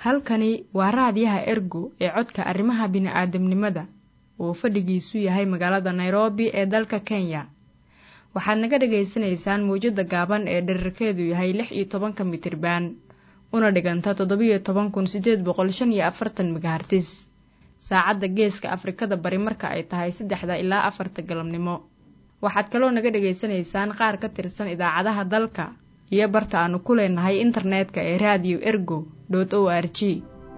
halkani waa raadiyaha ergo ee codka arrimaha bini'aadamnimada oo fadhigiisu yahay magaalada nairobi ee dalka kenya waxaad naga dhagaysanaysaan mawjadda gaaban ee dherarkeedu yahay lix iyo tobanka mitriban una dhiganta toddobiyo toban kun siddeed boqol shan iyo afartan megahartis saacadda geeska afrikada bari marka ay tahay saddexda ilaa afarta galabnimo waxaad kaloo naga dhagaysanaysaan qaar ka tirsan idaacadaha dalka iyo barta aanu ku leenahay internetka ee raadiyo ergo dot o r g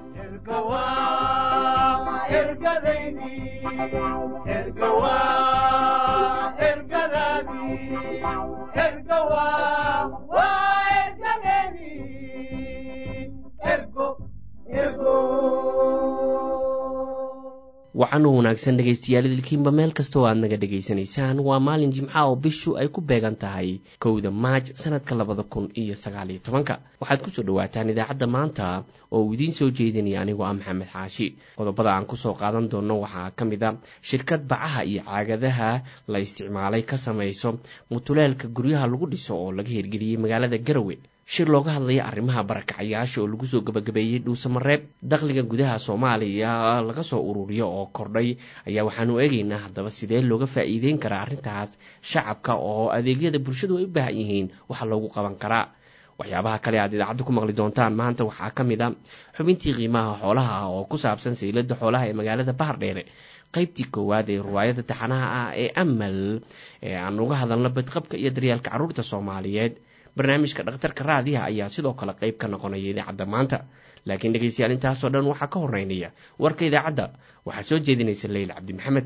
waxaanu wanaagsan dhegaystayaal idilkiinba meel kastoo aad naga dhegaysanaysaan waa maalin jimca oo bishu ay ku beegan tahay kowda maaj sanadka labada kun iyo sagaaliyo tobanka waxaad kusoo dhawaataan idaacadda maanta oo uu idiin soo jeedinaya anigoo ah maxamed xaashi qodobada aan kusoo qaadan doono waxaa ka mid a shirkad bacaha iyo caagadaha la isticmaalay ka samayso mutuleelka guryaha lagu dhiso oo laga hirgeliyey magaalada garowe shir looga hadlaya arrimaha barakacayaasha oo lagu soo gabagabeeyey dhuusamareeb dakhliga gudaha soomaaliya laga soo ururiyo oo kordhay ayaa waxaanu eegaynaa haddaba sidee looga faa'iideyn karaa arrintaas shacabka oo adeegyada bulshadu ay u baahan yihiin waxa loogu qaban karaa waxyaabaha kale aad idaacadda ku maqli doontaan maanta waxaa ka mid a xubintii qiimaha xoolaha oo ku saabsan saylada xoolaha ee magaalada bahardheere qaybtii koowaad ee riwaayadda taxanaha ah ee amal ee aan uga hadalno badqabka iyo daryaalka carruurta soomaaliyeed barnaamijka dhakhtarka raadiyaha ayaa sidoo kale qayb ka noqonaya idaacadda maanta laakiin dhegaystayaal intaasoo dhan waxaa ka horeynaya warka idaacadda waxaa soo jeedinaysa leyla cabdi maxamed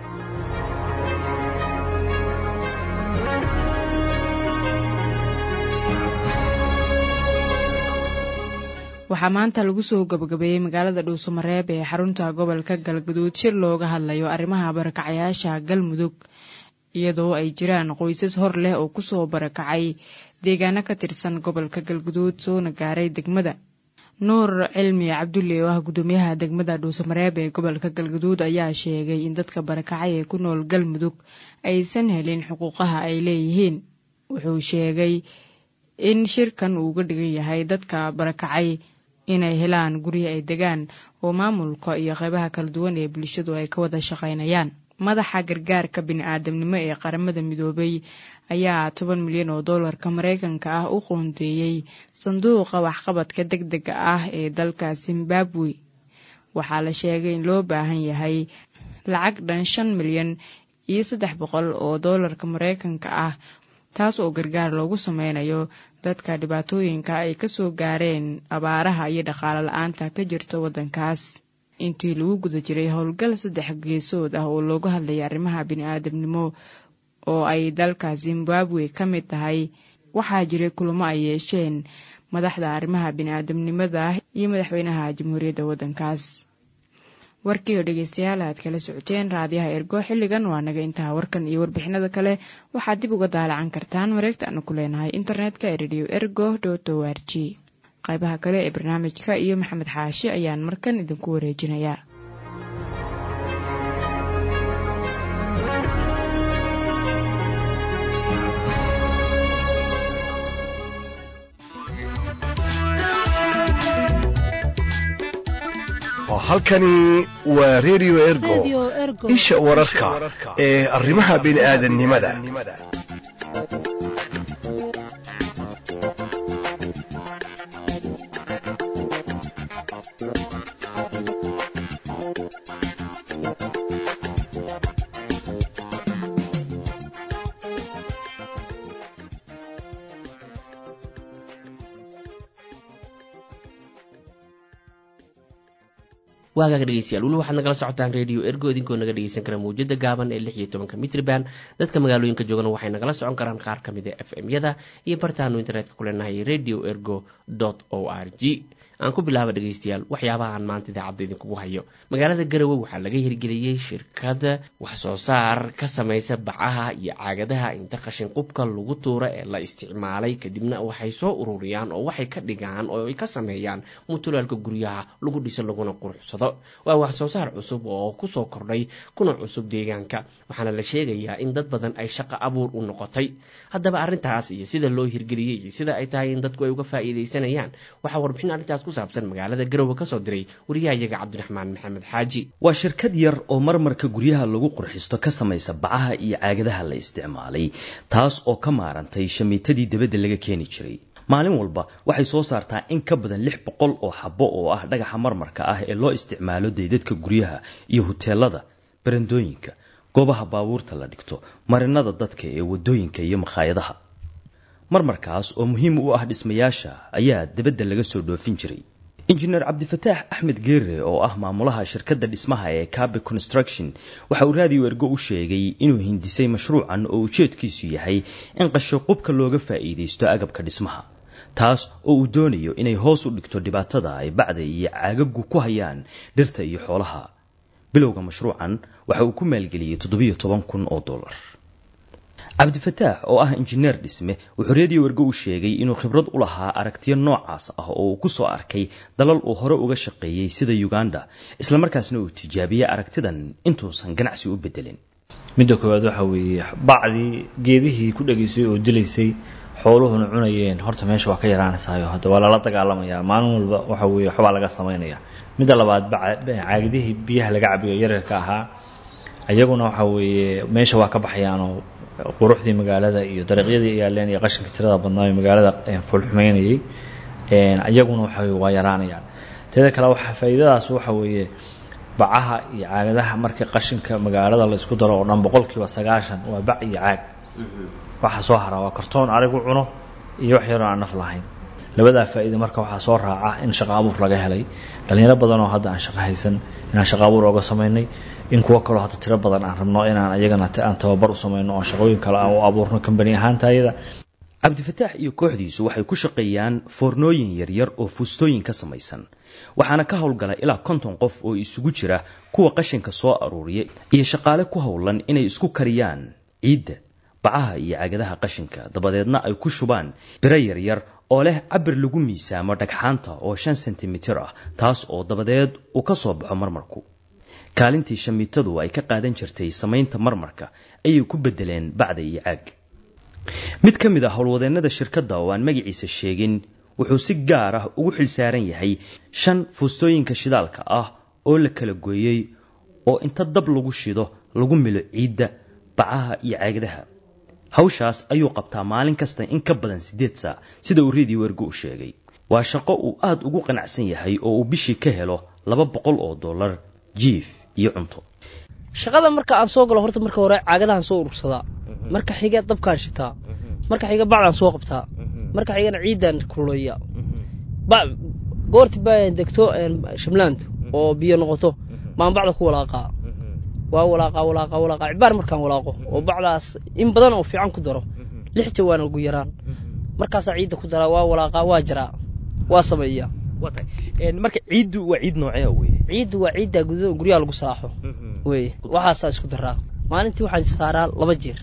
waxaa maanta lagu soo gabagabeeyey magaalada dhuusamareeb ee xarunta gobolka galgaduud shir looga hadlayo arrimaha barakacayaasha galmudug iyadoo ay jiraan qoysas hor leh oo kusoo barakacay deegaano ka tirsan gobolka galguduud soona gaaray degmada nuur cilmi cabdulle oo ah guddoomiyaha degmada dhuusamareeb ee gobolka galguduud ayaa sheegay in dadka barakacay ee ku nool galmudug aysan helin xuquuqaha ay leeyihiin wuxuu sheegay in shirkan uu uga dhigan yahay dadka barakacay inay helaan guryo ay degaan oo maamulka iyo qeybaha kala duwan ee bulshadu ay ka wada shaqaynayaan madaxa gargaarka bini-aadamnimo ee qaramada midoobay ayaa toban milyan oo doolarka mareykanka ah u qoondeeyey sanduuqa waxqabadka deg dega ah ee dalka zimbabwe waxaa la sheegay in loo baahan yahay lacag dhan shan milyan iyo saddex boqol oo doolarka mareykanka ah taas oo gargaar loogu sameynayo dadka dhibaatooyinka ay kasoo gaareen abaaraha iyo dhaqaalo la-aanta ka jirta waddankaas intii lagu guda jiray howlgal saddex geesood ah oo looga hadlayay arrimaha bini-aadamnimo oo ay dalka zimbabwe ka mid tahay waxaa jiray kulamo ay yeesheen madaxda arrimaha bini-aadamnimada iyo madaxweynaha jamhuuriyadda waddankaas warkii oo dhegeystayaal aad kala socoteen raadiyaha ergo xilligan waa naga intaha warkan iyo warbixinada kale waxaad dib uga daalacan kartaan mareegta aanu ku leenahay internetka ee radio ergo dot o r g qaybaha kale ee barnaamijka iyo maxamed xaashi ayaan markan idinku wareejinayaa halkani waa redio ergo isha wararka ee arrimaha bini'aadanimada waagaaga dhegeystayaal weli waxaad nagala socotaan radio ergo idinkoo naga dhegeysan kara mawjada gaaban ee lix iyo tobanka mitriban dadka magaalooyinka joogana waxay nagala socon karaan qaar ka mid a f m yada iyo bartaanu internetka ku leenahay radio ergo o r g aan ku bilaaba dhegeystayaal waxyaabaha aan maanta idaacadda idinkugu hayo magaalada garowe waxaa laga hirgeliyey shirkada wax soo saar ka samaysa bacaha iyo caagadaha inta qashin qubka lagu tuura ee la isticmaalay kadibna waxay soo ururiyaan oo waxay ka dhigaan oo ay ka sameeyaan mutulaalka guryaha lagu dhiso laguna quruxsado waa wax soo saar cusub oo kusoo kordhay kuna cusub deegaanka waxaana la sheegayaa in dad badan ay shaqo abuur u noqotay haddaba arrintaas iyo sida loo hirgeliyey iyo sida ay tahay in dadku ay uga faa'iidaysanayaan waxaa warbixin arrintaas ku saabsan magaalada garowe kasoo diray wariyahayaga cabdiraxmaan maxamed xaaji waa shirkad yar oo marmarka guryaha lagu qurxisto ka samaysa bacaha iyo caagadaha la isticmaalay taas oo ka maarantay shamiitadii dabadda laga keeni jiray maalin walba waxay soo saartaa in ka badan lix boqol oo xabo oo ah dhagaxa marmarka ah ee loo isticmaalo daydadka guryaha iyo huteelada barandooyinka goobaha baabuurta la dhigto marinada dadka ee wadooyinka iyo makhaayadaha marmarkaas oo muhiim u ah dhismayaasha ayaa dabadda laga soo dhoofin jiray injineer cabdifataax axmed geere oo ah maamulaha shirkadda dhismaha ee cabe construction waxa uu raadiyo ergo u sheegay inuu hindisay mashruucan oo ujeedkiisu yahay in qashoqubka looga faa'iidaysto agabka dhismaha taas oo uu doonayo inay hoos u dhigto dhibaatada ay bacda iyo caagagu ku hayaan dhirta iyo xoolaha bilowga mashruucan waxa uu ku maalgeliyey toddobiyo toban kun oo dollar cabdifataax oo ah injineer dhisme wuxuu reediyo wergo u sheegay inuu khibrad u lahaa aragtiyo noocaas ah oo uu ku soo arkay dalal uu hore uga shaqeeyey sida uganda islamarkaasna uu tijaabiyey aragtidan intuusan ganacsi u bedelin midda koowaad waxa weeye bacdii geedihii ku dhegaysay oo dilaysay xooluhuna cunayeen horta meesha waa ka yaraanaysaayo hadda waa lala dagaalamayaa maalin walba waxa weeye waxbaa laga samaynaya midda labaad caagidihii biyaha laga cabiyo yaryarka ahaa iyaguna waxa weeye meesha waa ka baxayaanoo quruxdii magaalada iyo dariiqyadii yaaleen iyo qashinka tirada badnaa ee magaalada fulxumeynayay iyaguna waxa weye waa yaraanayaan teeda kale waxa faa'iidadaas waxa weeye bacaha iyo caagadaha markii qashinka magaalada la isku daro oo dhan boqolkiiba sagaashan waa bac iyo caag waxa soo hara waa kartoon arigu cuno iyo wax yaroo aan naf lahayn labadaa faa'iida marka waxaa soo raaca in shaqo abuur laga helay dhalinyaro badan oo hadda aan shaqo haysan inaan shaqo abuur ooga samaynay in kuwo kaloo hadda tiro badan aan rabno inaan ayagana aan tababar u samayno oo shaqooyin kale aan u abuurno kambani ahaanta ayada cabdifataax iyo kooxdiisu waxay ku shaqeeyaan foornooyin yaryar oo fuustooyin ka samaysan waxaana ka howlgala ilaa konton qof oo isugu jira kuwa qashinka soo aruuriya iyo shaqaale ku howlan inay isku kariyaan ciidda bacaha iyo caagadaha qashinka dabadeedna ay ku shubaan biro yaryar oo leh cabir lagu miisaamo dhagxaanta oo shan sentimitir ah taas oo dabadeed uu ka soo baxo marmarku kaalintii shamiitadu ay ka qaadan jirtay samaynta marmarka ayay ku bedeleen bacda iyo caag mid ka mid a howlwadeennada shirkadda oo aan magaciisa sheegin wuxuu si gaar ah ugu xilsaaran yahay shan fuustooyinka shidaalka ah oo la kala gooyey oo inta dab lagu shido lagu milo ciidda bacaha iyo caagadaha hawshaas ayuu qabtaa maalin kasta in ka badan siddeed saac sida uu reediyo wergo u sheegay waa shaqo uu aad ugu qanacsan yahay oo uu bishii ka helo laba boqol oo dollar jiif iyo cunto shaqada marka aan soo galo horta marka hore caagadahan soo urursadaa marka xiga dabkaan shitaa marka xiga bacdaan soo qabtaa marka xigana ciidan kululeeya goorti baa degto shamlaantu oo biyo noqoto maan bacda ku walaaqaa waa walaaqaa walaaqaa walaaqaa cibaar markaan walaaqo oo bacdaas in badan oo fiican ku daro lix jawaan ugu yaraan markaasaa ciidda ku daraa waa walaaqaa waa jaraa waa sameeyaa marka ciiddu waa ciid noocee wey ciiddu waa ciidda guryaha lagu salaaxo wey waxaasaa isku daraa maalintii waxaan saaraa laba jeer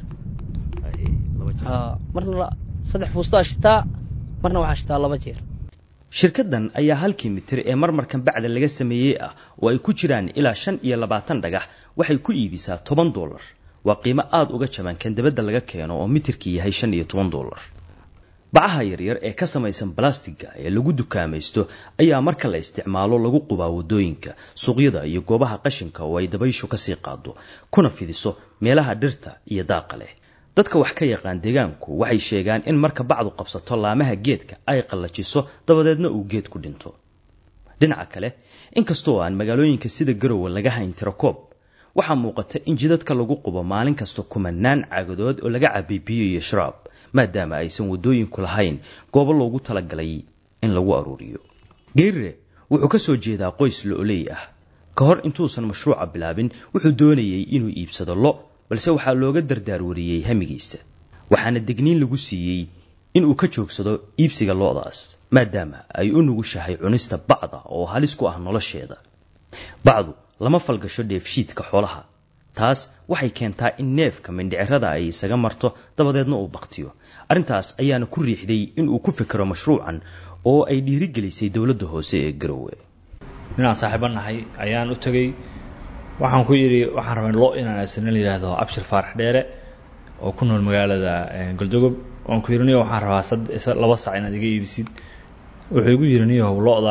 marna saddex fuustaa shitaa marna waxaa shitaa laba jeer shirkaddan ayaa halkii mitir ee marmarkan bacda laga sameeyey ah oo ay ku jiraan ilaa shan iyo labaatan dhagax waxay ku iibisaa toban dollar waa qiimo aada uga jaban kan dabadda laga keeno oo mitirkii yahay shan iyo toban dollar bacaha yaryar ee ka samaysan balastiga ee lagu dukaamaysto ayaa marka la isticmaalo lagu qubaa wadooyinka suuqyada iyo goobaha qashinka oo ay dabayshu kasii qaado kuna fidiso meelaha dhirta iyo daaqa leh dadka wax ka yaqaan deegaanku waxay sheegaan in marka bacdu qabsato laamaha geedka ay qallajiso dabadeedna uu geed ku dhinto dhinaca kale inkastoo aan magaalooyinka sida garowe laga hayn tirakoob waxaa muuqata in jidadka lagu qubo maalin kasta kumanaan caagadood oo laga cabay biyo iyo sharaab maadaama aysan wadooyinku lahayn goobo loogu talagalay in lagu aruuriyo geerire wuxuu ka soo jeedaa qoys lo-oley ah ka hor intuusan mashruuca bilaabin wuxuu doonayey inuu iibsado lo balse waxaa looga dardaarwariyey hamigiisa waxaana degniin lagu siiyey inuu ka joogsado iibsiga lo-daas maadaama ay u nugushahay cunista bacda oo halis ku ah nolosheeda bacdu lama falgasho dheefshiidka xoolaha taas waxay keentaa in neefka mindhicirada ay isaga marto dabadeedna uu baktiyo arrintaas ayaana ku riixday inuu ku fikiro mashruucan oo ay dhiirigelisay dowladda hoose ee garowe ninaan saaxiibo nahay ayaan u tegey waxaan ku yidhi waxaan rabay lo inaan aasana la yidhaahdo abshir faarax dheere oo ku nool magaalada galdogob waan ku yidhi niyo waxaan rabaa laba sac inaad iga iibisid wuxuu igu yidhi niyow lo-daan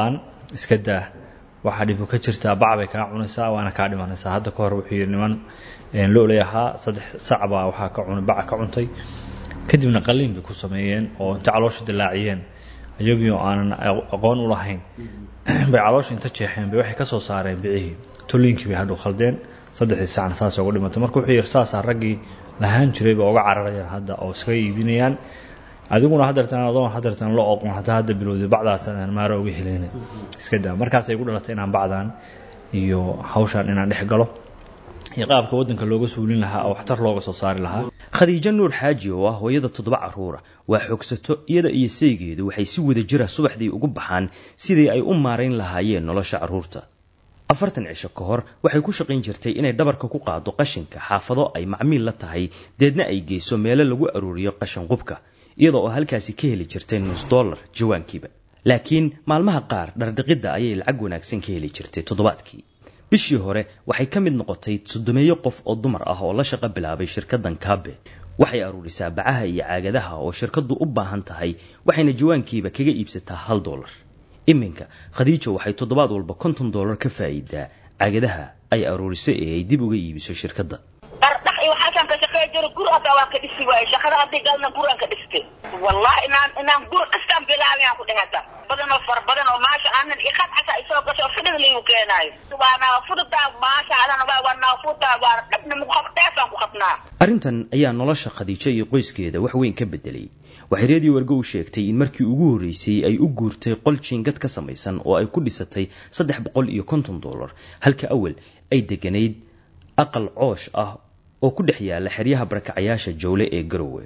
iska daa waxaa dhibu ka jirtaa bac bay kaa cunaysaa waana kaa dhimanaysaa hadda ka hor wuxuu yidhi niman looley ahaa saddex sac baa waxaa ka cunay baca ka cuntay kadibna qaliin bay ku sameeyeen oo inta caloosha dilaaciyeen iyagii oo aanan aqoon u lahayn bay caloosha inta jeexeen bay waxay ka soo saareen bicihii tolliinkii bay hadhow khaldeen saddexdii sacna saas uga dhimatay marka wuxuu yidhi saasaa raggii lahaan jiray ba uga cararayaan hadda oo iskaga iibinayaan adiguna hadeertaan adoon hadeertaan la oqon hadda hadda bilowday bacdaasaan maaro uga heleyna iska daa markaasay ku dhalatay inaan bacdan iyo hawshaan inaan dhex galo iyo qaabka waddanka looga suulin lahaa oo waxtar looga soo saari lahaa khadiijo nuur xaaji oo ah hooyada toddoba carruura waa xoogsato iyada iyo saygeedu waxay si wada jira subaxdii ugu baxaan sidii ay u maarayn lahaayeen nolosha carruurta afartan cisho ka hor waxay ku shaqayn jirtay inay dhabarka ku qaado qashinka xaafado ay macmiil la tahay deedna ay geyso meelo lagu aruuriyo qashin qubka iyada oo halkaasi ka heli jirtay nus dollar jawaankiiba laakiin maalmaha qaar dhardhiqidda ayay lacag wanaagsan ka heli jirtay toddobaadkii bishii hore waxay ka mid noqotay soddomeeyo qof oo dumar ah oo la shaqo bilaabay shirkaddan kaabe waxay aruurisaa bacaha iyo caagadaha oo shirkaddu u baahan tahay waxayna jawaankiiba kaga iibsataa hal dollar iminka khadiijo waxay toddobaad walba konton dollar ka faa'iidaa caagadaha ay aruuriso ee ay dib uga iibiso shirkadda dhardhax iyo waxaasaan ka shaqeey jiro guri hadda waan ka dhisi waaye shaqada haddii galna guraan ka dhistay wallahi inaan inaan guri dhistaan bilaabiyaan ku dhehata badan oo fara badan oo maasha aanan iqad xataa isoo gasho fidhig liigu keenaayo waa naafudaa maasha adan waa naafudaa waa dhabna muqabteesaan ku qabnaa arrintan ayaa nolosha khadiijo iyo qoyskeeda wax weyn ka bedelay waxay reediyo wargo u sheegtay in markii ugu horreysay ay u guurtay qol jiingad ka samaysan oo ay ku dhisatay saddex boqol iyo konton dollar halka awal ay deganayd aqal coosh ah oo ku dhex yaala xeryaha barakacayaasha jowle ee garowe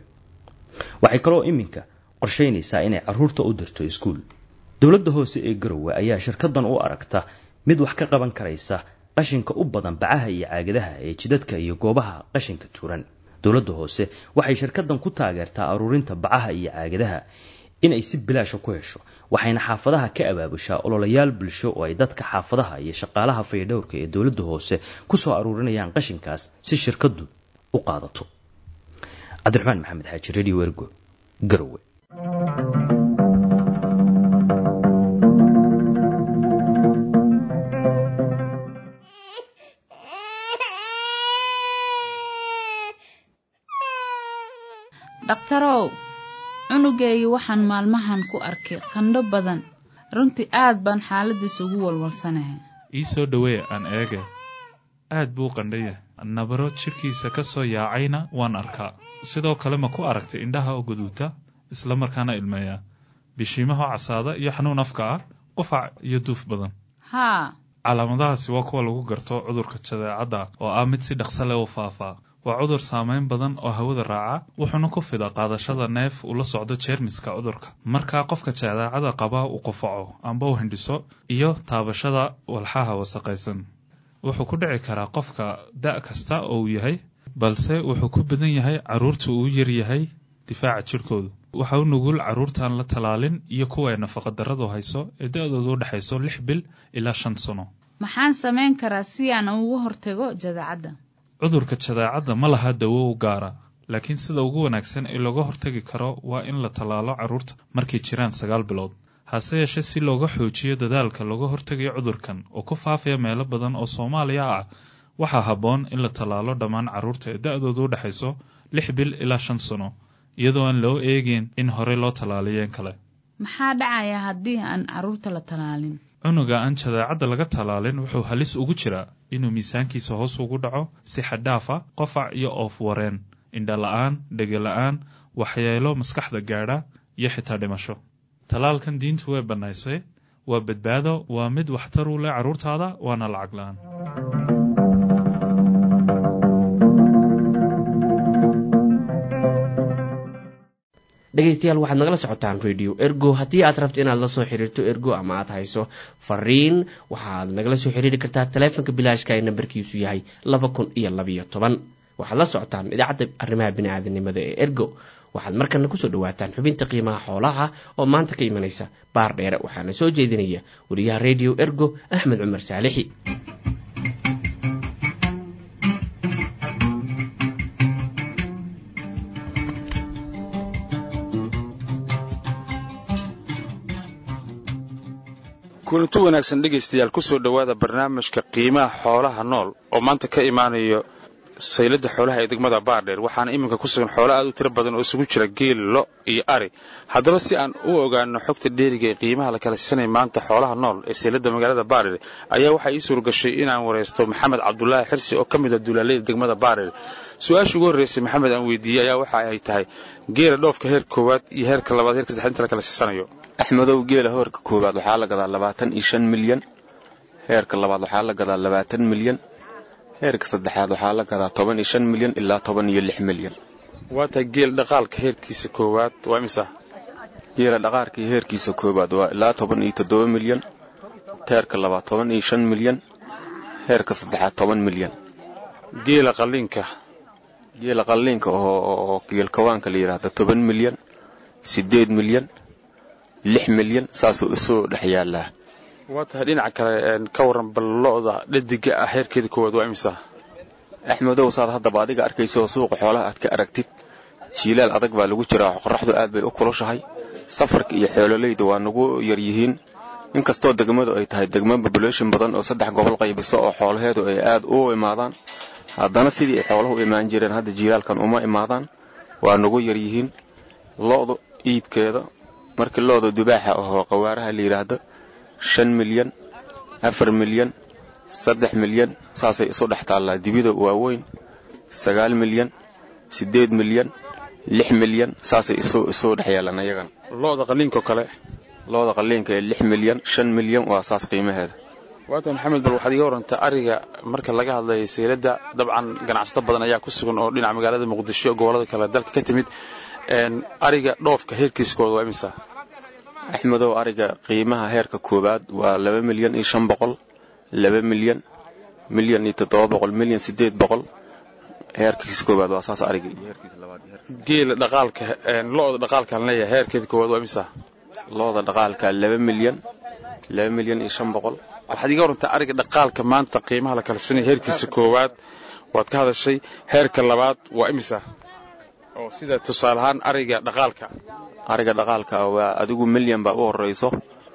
waxay kaloo iminka qorshaynaysaa inay carruurta u dirto iskuul dowladda hoose ee garowe ayaa shirkaddan u aragta mid wax ka qaban karaysa qashinka u badan bacaha iyo caagadaha ee jidadka iyo goobaha qashinka tuuran dowladda hoose waxay shirkaddan ku taageertaa aruurinta bacaha iyo caagadaha inay si bilaasha ku hesho waxayna xaafadaha ka abaabushaa ololayaal bulsho oo ay dadka xaafadaha iyo shaqaalaha faydhowrka ee dowladda hoose ku soo aruurinayaan qashinkaas si shirkaddu u qaadato cabdiraxmaan maxamed xaaji radio ergo garowe dhakhtarow cunugeygii waxaan maalmahan ku arkay qandho badan runtii aad baan xaaladiis ugu walwalsanahay ii soo dhowee aan eege aad buu qandhaya nabaro jidhkiisa ka soo yaacayna waan arkaa sidoo kale ma ku aragtay indhaha oo guduuta isla markaana ilmeeya bishiimaha casaada iyo xanuun afka ah qufac iyo duuf badan haa calaamadahaasi waa kuwa lagu garto cudurka jadeecadda oo ah mid si dhaqso leh u faafaa waa cudur saameyn badan oo hawada raaca wuxuuna ku fida qaadashada neef ula socdo jeermiska cudurka markaa qofka jadeecada qaba uu qufaco amba u hindhiso iyo taabashada walxaha wasaqaysan wuxuu ku dhici karaa qofka da' kasta oo uu yahay balse wuxuu ku badan yahay carruurta uu yar yahay difaaca jidhkoodu waxa u nugul carruurtaan la talaalin iyo kuwa ay nafaqadarradu hayso ee da-doodu u dhexayso lix bil ilaa shan sano maxaan samayn karaa si aan ugu hortago jadeecadda cudurka jadeecadda ma laha dawo u gaara laakiin sida ugu wanaagsan ee looga hortagi karo waa in la tallaalo carruurta markay jiraan sagaal bilood hase yeeshee si looga xoojiyo dadaalka looga hortagayo cudurkan oo ku faafaya meelo badan oo soomaaliya ah waxaa habboon in la tallaalo dhammaan carruurta ee da-doodu u dhexayso lix bil ilaa shan sano iyadoo aan loo eegin in horey loo tallaaliyeen kale maxaa dhacaya haddii aan carruurta la tallaalin cunuga aan jadeecadda laga tallaalin wuxuu halis ugu jiraa inuu miisaankiisa hoos ugu dhaco si xadhaafa qofac iyo oof wareen indha la-aan dhega la-aan waxyeelo maskaxda gaadha iyo xitaa dhimasho tallaalkan diintu way bannaysay waa badbaado waa mid waxtar u leh carruurtaada waana lacag la-aan dhegaystayaal waxaad nagala socotaan radio ergo haddii aad rabto inaad la soo xiriirto ergo ama aad hayso fariin waxaad nagala soo xiriiri kartaa taleefonka bilaashka ee nambarkiisu yahay laba kun iyo labayo toban waxaad la socotaan idaacadda arrimaha bini-aadanimada ee ergo waxaad markana kusoo dhawaataan xubinta qiimaha xoolaha oo maanta ka imanaysa baar dheere waxaana soo jeedinaya wariyaha radio ergo axmed cumar saalixi kulanti wanaagsan dhegaystayaal kusoo dhowaada barnaamijka qiimaha xoolaha nool oo maanta ka imaanayo saylada xoolaha ee degmada baardheer waxaana iminka ku sugan xoolo aad u tiro badan oo isugu jira geel lo iyo ari haddaba si aan u ogaano xogta dheeriga ee qiimaha la kala siisanaya maanta xoolaha nool ee saylada magaalada baardheer ayaa waxaa ii suuragashay inaan waraysto maxamed cabdulaahi xirsi oo ka mid a duulaaleyda degmada baardheer su-aasha ugu horreysay maxamed aan weydiiyey ayaa waxa ay tahay geela dhoofka heer koowaad iyo heerka labaad heerka saddexaad inta la kala siisanayo axmedow geela hoorka koowaad waxaa la gadaa labaatan iyo shan milyan heerka labaad waxaa la gadaa labaatan milyan heerka saddexaad waxaa la gadaa toban iyo shan milyan ilaa toban iyo lix milyan waa tahay geel dhaqaalka heerkiisa koowaad waa imisa geela dhaqaarkii heerkiisa koowaad waa ilaa toban iyo toddoba milyan heerka labaad toban iyo shan milyan heerka saddexaad toban milyan geela qalliinka geela qalliinka oo geelkawaanka la yidhaahda toban milyan siddeed milyan lix milyan saasuu isoo dhex yaallaa waa tahay dhinaca kale ka waran bal lo-da dhadiga ah heerkeeda koowaad waa imisa axmedow saad haddaba adiga arkaysa oo suuqa xoolaha aad ka aragtid jiilaal adag baa lagu jiraa qorraxdu aad bay u kulushahay safarka iyo xoololayda waa nagu yaryihiin inkastoo degmadu ay tahay degmo population badan oo saddex gobol qaybiso oo xoolaheedu ay aad u imaadaan haddana sidii ay xooluhu u imaan jireen hadda jiilaalkan uma imaadaan waa nagu yaryihiin lo-du iibkeeda markii lo-da dubaaxa ahoo qawaaraha la yidhaahdo shan milyan afar milyan saddex milyan saasay isu dhex taallaa dibida waaweyn sagaal milyan siddeed milyan lix milyan saasay isu dhex yaallaan ayagana lo-da qalliinkaoo kale lo-da qalliinka ee lix milyan shan milyan waa saas qiimaheeda waata maxamed bal waxaad iga warantaa ariga marka laga hadlayo sayladda dabcan ganacsato badan ayaa ku sugan oo dhinaca magaalada muqdisho gobollada kale dalka ka timid ariga dhoofka heerkiiskooda waa imisa axmedow ariga qiimaha heerka koowaad waa laba milyan iyo shan boqol laba milyan milyan iyo toddoba boqol milyan siddeed boqol heerkiisa koowaad waa saas ariga iyo heerkiisa labaad geela dhaqaalka lo-da dhaqaalkaan leeyahay heerkeeda koowaad waa imisa lo-da dhaqaalka laba milyan laba milyan iyo shan boqol waxaad iga warantaa ariga dhaqaalka maanta qiimaha la kala sinaya heerkiisa koowaad waad ka hadashay heerka labaad waa imisa oo sida tusaale ahaan ariga dhaqaalka ariga dhaqaalka waa adigu milyan baa u horeyso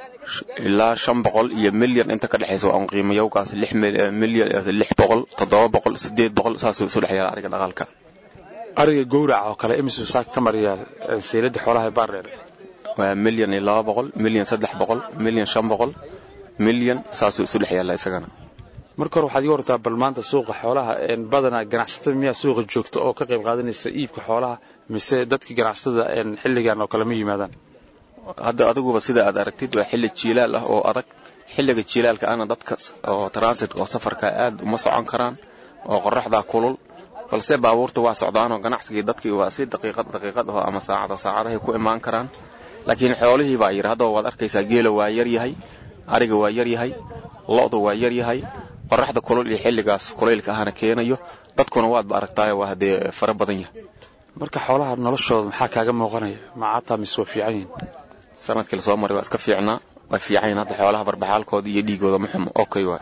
ilaa shan boqol iyo milyan inta ka dhexaysa waa un qiimayowgaas lix milyan lix boqol toddoba boqol siddeed boqol saasuu isu dhex yaala ariga dhaqaalka ariga gowraca oo kale imisuu saaka ka mariyaa sayladda xoolaha baardheer waa milyan iyo laba boqol milyan saddex boqol milyan shan boqol milyan saasuu isu dhex yaalla isagana marka hore waxaad iga wartaa bal maanta suuqa xoolaha badanaa ganacsatada miyaa suuqa joogta oo ka qayb qaadanaysa iibka xoolaha mise dadkii ganacsatada xilligan oo kale ma yimaadaan hadda adiguba sida aad aragtid waa xilli jiilaal ah oo adag xilliga jiilaalka ana dadka oo transit oo safarka aad uma socon karaan oo qoraxdaa kulul balse baabuurta waa socdaanoo ganacsigii dadkii waa si daqiiqad daqiiqad aho ama saacada saacadahay ku imaan karaan laakiin xoolihii baa yidhi haddaba waad arkaysaa geela waa yaryahay ariga waa yaryahay lo-du waa yaryahay qoraxda kulul iyo xilligaas kulaylka ahana keenayo dadkuna waadba aragtaayo waa haddee fara badan yahay marka xoolaha noloshooda maxaa kaaga muuqanaya macataa mise waa fiican yihin sanadkii lasoo maray waa iska fiicnaa waa fiican yihin hadda xoolaha barbaxaalkooda iyo dhiigooda ma xumo okay waay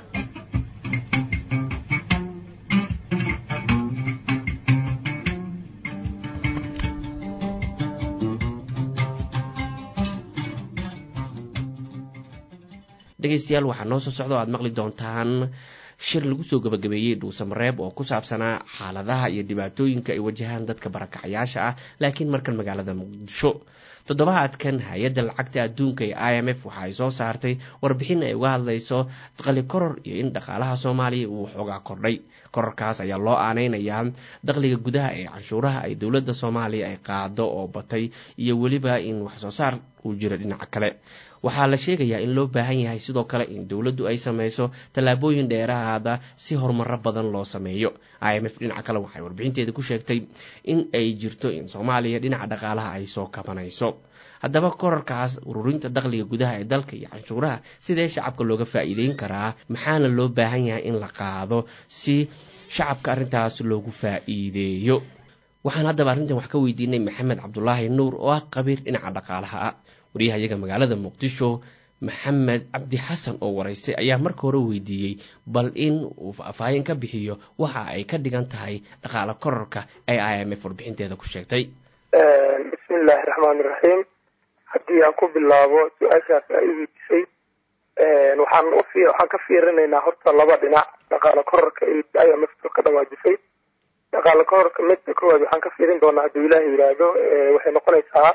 dhegaystayaal waxaa noo soo socda o aad maqli doontaan shir lagu soo gabagabeeyey dhuusamareeb oo ku saabsanaa xaaladaha iyo dhibaatooyinka ay wajahaan dadka barakacayaasha ah laakiin markan magaalada muqdisho toddobaadkan hay-adda lacagta adduunka ee i m f waxa ay soo saartay warbixin ay uga hadlayso daqli koror iyo in dhaqaalaha soomaaliya uu xoogaa kordhay kororkaas ayaa loo aaneynayaa daqliga gudaha ee canshuuraha ay dowladda soomaaliya ay qaado oo batay iyo weliba in waxsoo saar uu jiro dhinaca kale waxaa la sheegayaa in loo baahan yahay sidoo kale in dowladdu ay sameyso tallaabooyin dheeraada si horumaro badan loo sameeyo i m f dhinaca kale waxay warbixinteeda ku sheegtay in ay jirto in soomaaliya dhinaca dhaqaalaha ay soo kabanayso haddaba korarkaas ururinta dakhliga gudaha ee dalka iyo canshuuraha sidee shacabka looga faa'iideyn karaa maxaana loo baahan yahay in la qaado si shacabka arrintaas loogu faa'iideeyo waxaan haddaba arrintan wax ka weydiinay maxamed cabdulaahi nuur oo ah qabiir dhinaca dhaqaalaha ah waryahayaga magaalada muqdisho maxamed cabdi xasan oo waraystay ayaa marka hore weydiiyey bal in uu faahfaahin ka bixiyo waxa ay ka dhigan tahay dhaqaale korarka ee i m f warbixinteeda ku sheegtay bismillaahi raxmaani raxiim haddii aan ku bilaabo su-aashaas aa i weydiisay waxaan ufi waxaan ka fiirinaynaa horta laba dhinac dhaqaale kororka iyo imf ka dhawaajisay dhaqaale kororka midda koowaad waxaan ka fiirin doonaa hadduu ilaaha yidhaahdo waxay noqonaysaa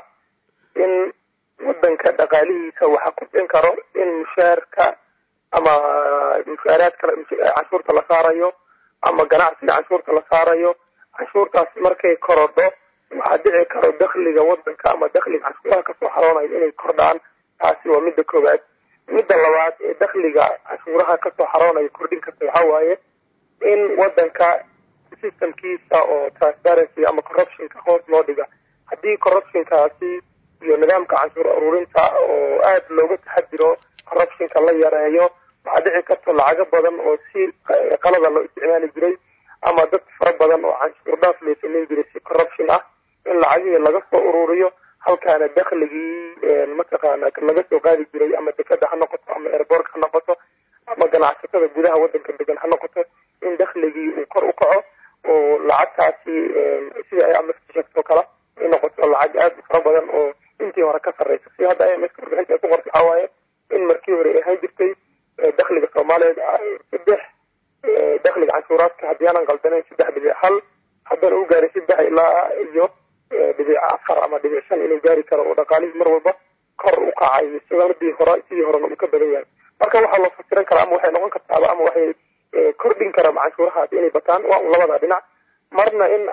in wadanka dhaqaalihiisa waxa kordhin karo in mushaarka ama mushaaraad kale canshuurta la saarayo ama ganacsiga canshuurta la saarayo canshuurtaas markay korodho waxaa dhici karo dakliga wadanka ama dakliga canshuuraha kasoo xaroonayo inay kordhaan taasi waa midda koowaad midda labaad ee dakliga canshuuraha kasoo xaroonayo kordhin karta waxaa waaye in wadanka systemkiisa oo transparency ama corruptionka hoos loo dhiga haddii corruptionkaasi iyo nidaamka canshuur aruurinta oo aada looga taxadiro corruptionka la yareeyo waxaa dhici karta lacago badan oo si qalada loo isticmaali jiray ama dad fara badan oo canshuur dhaaf loo samayn jiray si corruption ah in lacagihii laga soo ururiyo halkaana dakligii mataqaana laga soo qaadi jiray ama dekada ha noqoto ama airbortka ha noqoto ama ganacsatada gudaha wadanka degan ha noqoto in dakligii uu kor u kaco oo lacagtaasi sida ay amf sheegtoo kale ay noqoto lacag aada u fara badan oo intii hore ka sarreysa si hadda imf warbixinta ay ku qorta waxaa waaye in markii hore ay ahaan jirtay dakliga soomaaliyeed saddex dakliga canshuuraadka haddii aanan qaldanayn saddex dhibic hal haddana u gaaray saddex ilaa iyo dhibic afar ama dhibic shan inuu gaari karo oo dhaqaalihii mar walba kor u kacay sanadii hore sidii horena uu ka badan yahay marka waxaa loo fasiran karaa ama waxay noqon kartaaba ama waxay kordhin karaa canshuurahaasi inay bataan waa un labada dhinac marna in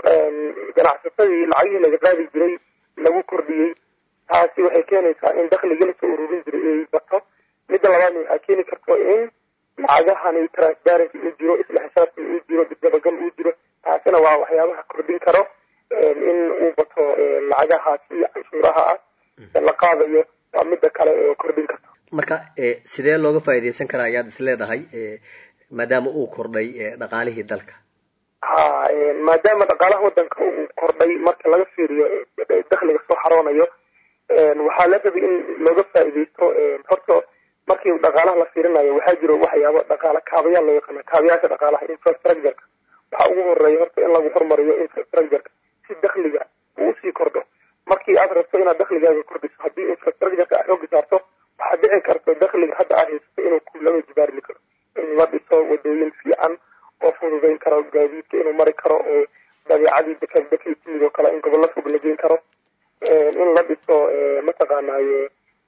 ganacsatadii lacagihii laga qaadi jiray lagu kordhiyey taasi waxay keenaysaa in dakligii lasoo ururin jiray ay bato midda labaadna waxaa keeni karto in lacagahani transparency uu jiro isla xisaabtan uu jiro dabagal uu jiro taasina waa waxyaabaha kordhin karo in uu bato lacagahaasi canshuuraha ah la qaadayo waa midda kale oo kordhin karto marka sidee looga faa'iidaysan karaa ayaad is leedahay maadaama uu kordhay dhaqaalihii dalka ha maadaama dhaqaalaha wadanka uu kordhay marka laga fiiriyo dakliga soo xaroonayo waxaa la rabay in looga faa'iidaysto horta markii dhaqaalaha la fiirinayo waxaa jiro waxyaabo dhaqaale kaabayaal loo yaqaana kaabayaasha dhaqaalaha infrastructureka waxaa ugu horeeya horta in lagu hormariyo infrastructureka si dakliga uu usii kordho markii aad rabto inaad dakligaaga kordhiso haddii infrastructureka aad xoogi saarto waxaa dhici karta dakliga hadda aad haysato inuu ku laba jibaarmi karo in la dhiso wadooyin fiican oo fududayn karo gaadiidka inuu mari karo oo dabeecadii dekad dekay timid oo kale in gobollo fog la geyn karo in la dhiso mataqaanaye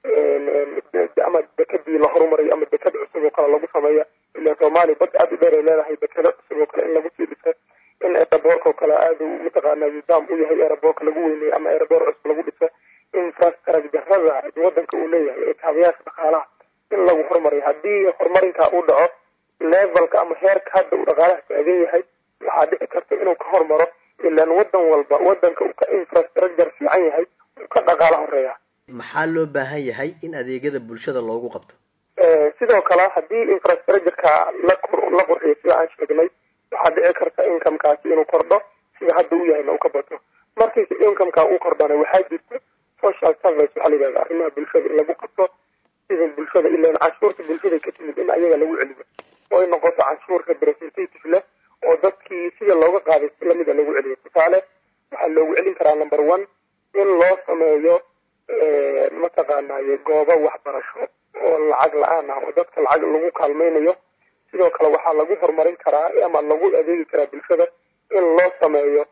ama dekadii la horumariyo ama dekad cusub oo kale lagu sameeyo ilan soomaaliya bad aada u dheer ay leedahay dekado cusub oo kale in lagu sii dhiso in aeroboorka oo kale aada mataqaana nidaam u yahay aeroboorka lagu weyneeyo ama aeroboor cusub lagu dhiso infrastructurada wadanka uu leeyahay ee kaabayaasha dhaqaalaha in lagu horumariyo haddii horumarinkaa uu dhaco levelka ama heerka hadda uu dhaqaalaha taagan yahay waxaa dhici karta inuu ka hormaro ilan wadan walba wadanka uu ka infrastructure fiican yahay uu ka dhaqaala horeeya maxaa loo baahan yahay in adeegyada bulshada loogu qabto sidoo kale haddii infrastructureka la la qurxiyo sida aan sheegnay waxaa dhici karta incomekaasi inuu kordho sida hadda u yahayna uu ka bato markii incomeka uu kordhana waxaa jirta social service waxaa la yidhahda arrimaha bulshada in lagu qabto sida bulshada ilan canshuurta bulshada ka timid in ayaga lagu celiyo oo ay noqoto canshuur representative leh oo dadkii sida looga qaaday si lamida lagu celiyo tusaale waxaa loogu celin karaa number one in loo sameeyo mataqaanaye goobo waxbarasho oo lacag la-aan ah oo dadka lacag lagu kaalmaynayo sidoo kale waxaa lagu horumarin karaa ama lagu adeegi karaa bulshada in loo sameeyo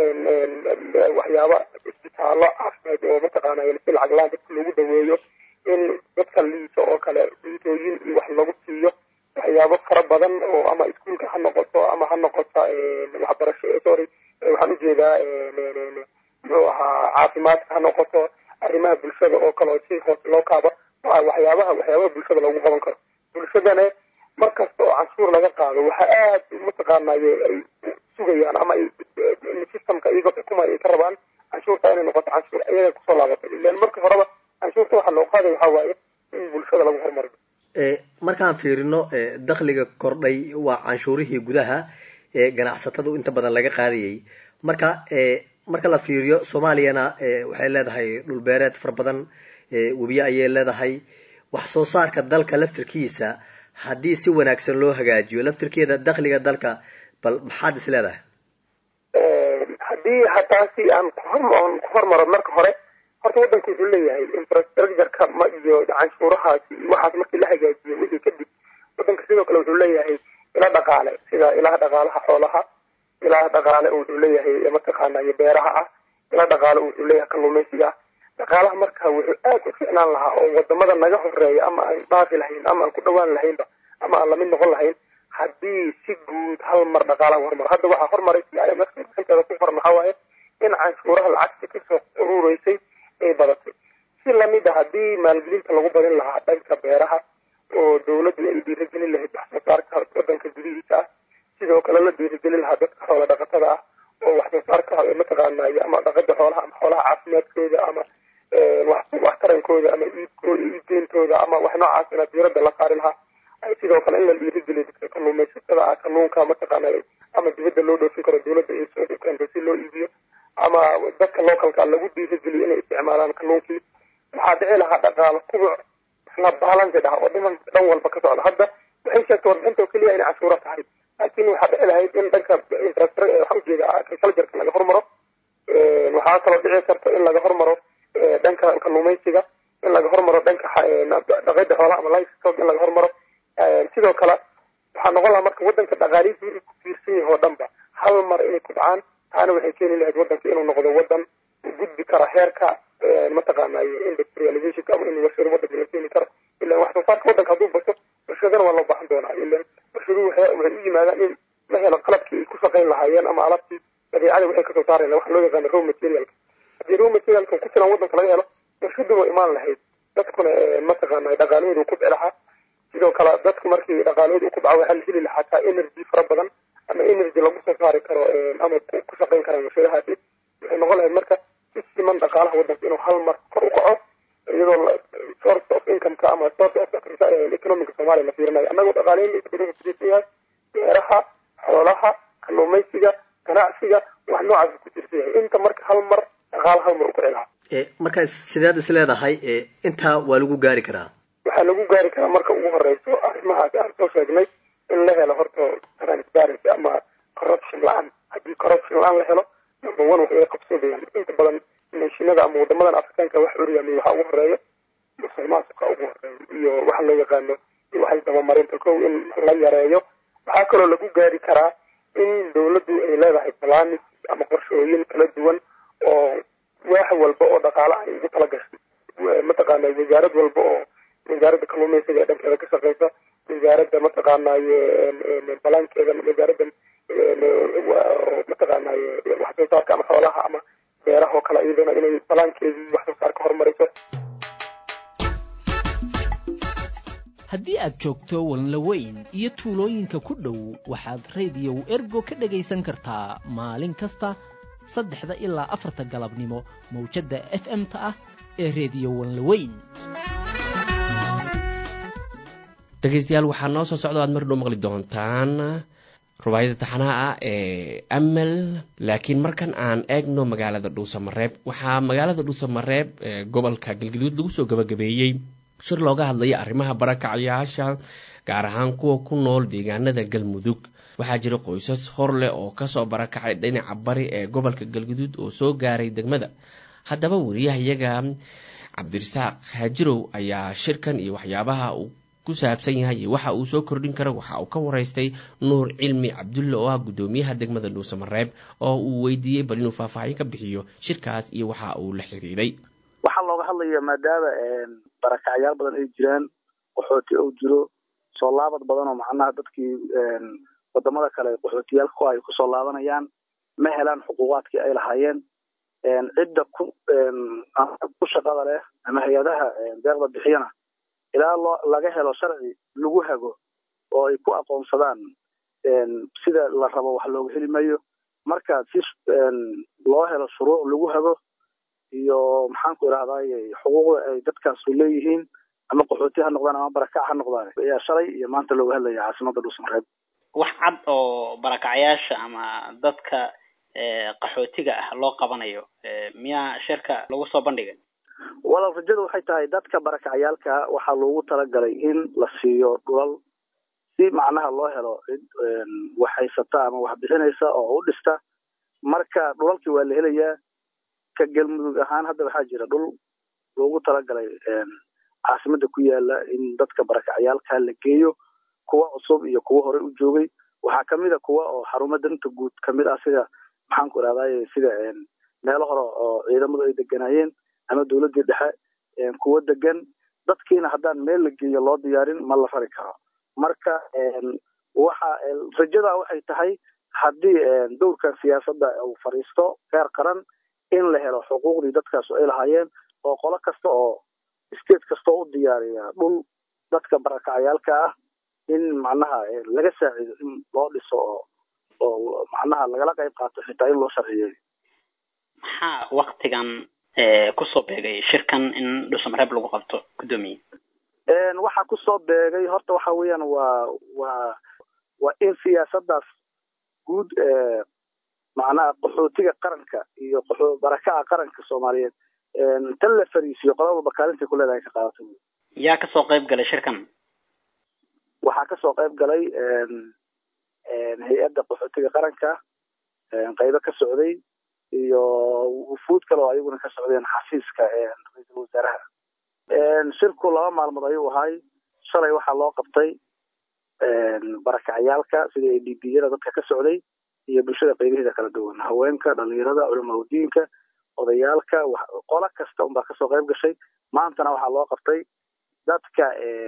waxyaaba isbitaallo caafimaad oo mataqaanay si lacag la-aan dadka lagu daweeyo in dadka liisa oo kale cuntooyin iyo wax lagu siiyo waxyaabo fara badan oo ama iskuolka ha noqoto ama ha noqoto waxbarasho sorry waxaan ujeedaa muxuu ahaa caafimaadka ha noqoto arrimaha bulshada oo kale oo si hoose loo kaabo waxyaabaha waxyaabaha bulshada loogu qaban karo bulshadana mar kasta oo canshuur laga qaado waxa aad mataqaanaye ay sugayaan ama ay systemka iyaga xukuma ay ka rabaan canshuurta inay noqoto canshuur iyaga kusoo laabato ilan marka horeba canshuurta waxaa loo qaaday waxaa waaye in bulshada lagu horumariyo markaan fiirino dakliga kordhay waa canshuurihii gudaha ee ganacsatadu inta badan laga qaadayay marka marka la fiiriyo soomaaliyana waxay leedahay dhulbeereed fara badan webiye ayay leedahay wax soo saarka dalka laftirkiisa haddii si wanaagsan loo hagaajiyo laftirkeeda dakliga dalka bal maxaad is leedahay haddii hataasi aan kuhor ku hormaro marka hore horta waddanku wuxuu leeyahay infrastructureka ma iyo canshuurahaasi iyo waxaas markii la hagaajiyo wixii kadib waddanka sidoo kale wuxuu leeyahay ila dhaqaale sida ilaha dhaqaalaha xoolaha ilaha dhaqaale wuxuu leeyahay mataqaana iyo beeraha ah ila dhaqaale wuxuu leeyahay kalluumaysiga dhaqaalaha marka wuxuu aad u ficnaan lahaa oo wadamada naga horeeya ama aan dhaafi lahayn ama aan ku dhawaan lahaynba ama aan lamid noqon lahayn haddii si guud hal mar dhaqaalaha hormaro hadda waxaa hormaray si ay inteeda ku qoran waxaa waaye in canshuuraha lacagta kasoo urureysay ay badatay si lamid a haddii maalgelinta lagu badin lahaa dhanka beeraha oo dawladdu ay dhiirigelin lahayd wax soo saarka wadanka gudihiisa ah sidoo kale la dhiirigelin lahaa dadka xoola dhaqatada ah oo wax soo saarka mataqaanay ama dhaqada xoolaha ama xoolaha caafimaadkooda ama wax tarankooda ama iibkooda iibgeyntooda ama wax noocaas ina diirada la saari lahaa sidoo kale in la dhiirigeliyo dadka kalluumaysatada ah kalluunka mataqaanay ama dibadda loo dhoofin karo dawladda ay soo keento si loo iibiyo ama dadka localka lagu dhiirigeliyo inay isticmaalaan kalluunkii waxaa dhici lahaa dhaqaalo kubuc isla balance ah oo dhiman dhan walba ka socda hadda waxay sheegtay warbixinta oo keliya inay cashuuro tahay laakiin waxaa dhici lahayd in dhanka infrastructure waxaa ujeeda agricultureka laga hormaro waxaa kaloo dhici karta in laga hormaro dhanka kalluumaysiga in laga hormaro dhanka dhaqida xoolaha ama livestock in laga hormaro sidoo kale waxaa noqon lahaa marka wadanka dhaqaalihiisa wixii ku tiirsan yahay oo dhanba hal mar inay ku dhacaan taana waxay keeni lahayd wadanka inuu noqdo wadan u gudbi kara heerka mataqaanay industrializationka ama in warshado wadanka la keeni karo ilan wax soo saarka wadanka hadduu bato warshadana waa loo baahan doonaa ilan warshaduhu waxay u yimaadaan in la helo qalabkii ay ku shaqayn lahaayeen ama alabtii dabiicada waxay kasoo saarayaan waxa loo yaqaano raw materialka haddii raw materialka ku filan wadanka laga helo warshadu waa imaan lahayd dadkuna mataqaanay dhaqaalahooda ku bici lahaa sidoo kale dadku markii dhaqaalahooda ku baco waxaa la heli lahaa taa energy fara badan ama energy lagu soo saari karo ama ku shaqayn karaan warshadahaasi waxay noqon lahayd marka si siman dhaqaalaha wadanka inuu hal mar kor u kaco iyadoo source of incomeka ama source of economic soomaaliya la fiirinayo annagoo dhaqaalayn badan kutirsan yahay beeraha xoolaha kalluumaysiga ganacsiga wax noocaas ku tirsan yahay inta marka hal mar dhaqaala hal mar u kici lahaa markaa sideed is leedahay intaa waa lagu gaari karaa waxaa lagu gaari karaa marka ugu horeyso arrimahaas aan soo sheegnay in la helo horta transparency ama corruption la-aan haddii corruption la-aan la helo number one waxay qabsadayaan inta badan neeshinada ama wadamadan afrikaanka wax oryaamiy waxaa ugu horeeya musulmaanka ugu horeeya iyo waxa loo yaqaano waxay dabamarinta kow in la yareeyo waxaa kaloo lagu gaari karaa in dawladdu ay leedahay balaanis ama qorshooyin kala duwan oo waax walba oo dhaqaale ay ugu tala gashay mataqaana wasaarad walba oo wasaaradda kalluumaysiga ee dhankeeda ka shaqeysa wasaaradda mataqaanaye balaankeeda wasaaradda mataqaanaye wax soo saarka ama xoolaha ama beeraha oo kale iyadana inay balaankeedii wax soo saarka horumariso haddii aad joogto walnlaweyn iyo tuulooyinka ku dhow waxaad rediyow ergo ka dhegaysan kartaa maalin kasta saddexda ilaa afarta galabnimo mawjadda f m-ta ah ee rediyo walnlaweyn dhegaystayaal waxaa noo soo socda aad mar dhow maqli doontaan rubaayada taxanaha ah ee amel laakiin markan aan eegno magaalada dhuusamareeb waxaa magaalada dhuusamareeb ee gobolka galgaduud lagu soo gabagabeeyey shir looga hadlaya arrimaha barakacayaasha gaar ahaan kuwa ku nool deegaanada galmudug waxaa jira qoysas hor leh oo kasoo barakacay dhinaca bari ee gobolka galguduud oo soo gaaray degmada haddaba wariyahayaga cabdirasaaq haajirow ayaa shirkan iyo waxyaabaha uu ku saabsan yahay iyo waxa uu soo kordhin karo waxa uu ka waraystay nuur cilmi cabdulle oo ah guddoomiyaha degmada dhuusamareeb oo uu weydiiyey bal inuu faahfaahin ka bixiyo shirkaas iyo waxa uu la xiriiray waxaa looga hadlaya maadaama barakacyaal badan ay jiraan qaxooti ou jiro soo laabad badan oo macnaha dadkii wadamada kale qaxootiyaalka ku ay kusoo laabanayaan ma helaan xuquuqaadkii ay lahaayeen cidda ku ku shaqada leh ama hay-adaha deeqda bixiyana ilaa loo laga helo sharci lagu hago oo ay ku aqoonsadaan sida la rabo wax looga heli mayo marka si loo helo shuruuc lagu hago iyo maxaanku idhahdaye xuquuqda ay dadkaasu leeyihiin ama qaxooti ha noqdaan ama barakac ha noqdaan ayaa shalay iyo maanta looga hadlaya caasimada dhuusmareeb wax cad oo barakacyaasha ama dadka qaxootiga ah loo qabanayo miyaa shirka lagu soo bandhigay walaal rajada waxay tahay dadka barakacyaalka waxaa loogu talagalay in la siiyo dhulal si macnaha loo helo cid wax haysata ama wax bixinaysa oo u dhista marka dhulalkii waa la helayaa ka galmudug ahaan hadda waxaa jira dhul loogu talagalay caasimada ku yaala in dadka barakacyaalka la geeyo kuwa cusub iyo kuwa horey u joogay waxaa kamid a kuwa oo xarumo danta guud kamid ah sida maxaan ku irahdaye sida meelo hore oo ciidamadu ay deganaayeen ama dowladii dhexe kuwa degan dadkiina haddaan meel la geeyo loo diyaarin ma la rari karo marka waxa rajada waxay tahay haddii dowrkan siyaasadda uu fadhiisto heer qaran in la helo xuquuqdii dadkaas ay lahaayeen oo qolo kasta oo state kasta oo u diyaariya dhul dadka barakacayaalka ah in macnaha laga saacido in loo dhiso oo oo macnaha lagala qayb qaato xitaa in loo sharciyeeyo maxaa waktigan kusoo beegay shirkan in dhuusamareeb lagu qabto guddoomiye waxaa kusoo beegay horta waxa weeyaan waa waa waa in siyaasadaas guud macnaha qaxootiga qaranka iyo barakaca qaranka soomaaliyeed tan la fariisiyo qodob walba kaalintay ku leedahay ka qaadato yaa kasoo qayb galay shirkan waxaa kasoo qayb galay hay-adda qaxootiga qaranka qaybo ka socday iyo wufuud kale oo ayaguna ka socdeen xafiiska ra-iisul wasaaraha shirku laba maalmood ayuu ahay shalay waxaa loo qabtay barakacyaalka sida a d b yada dadka ka socday iyo bulshada qaybaheeda kala duwan haweenka dhalinyarada culamaudiinka odayaalka qolo kasta unbaa kasoo qayb gashay maantana waxaa loo qabtay dadka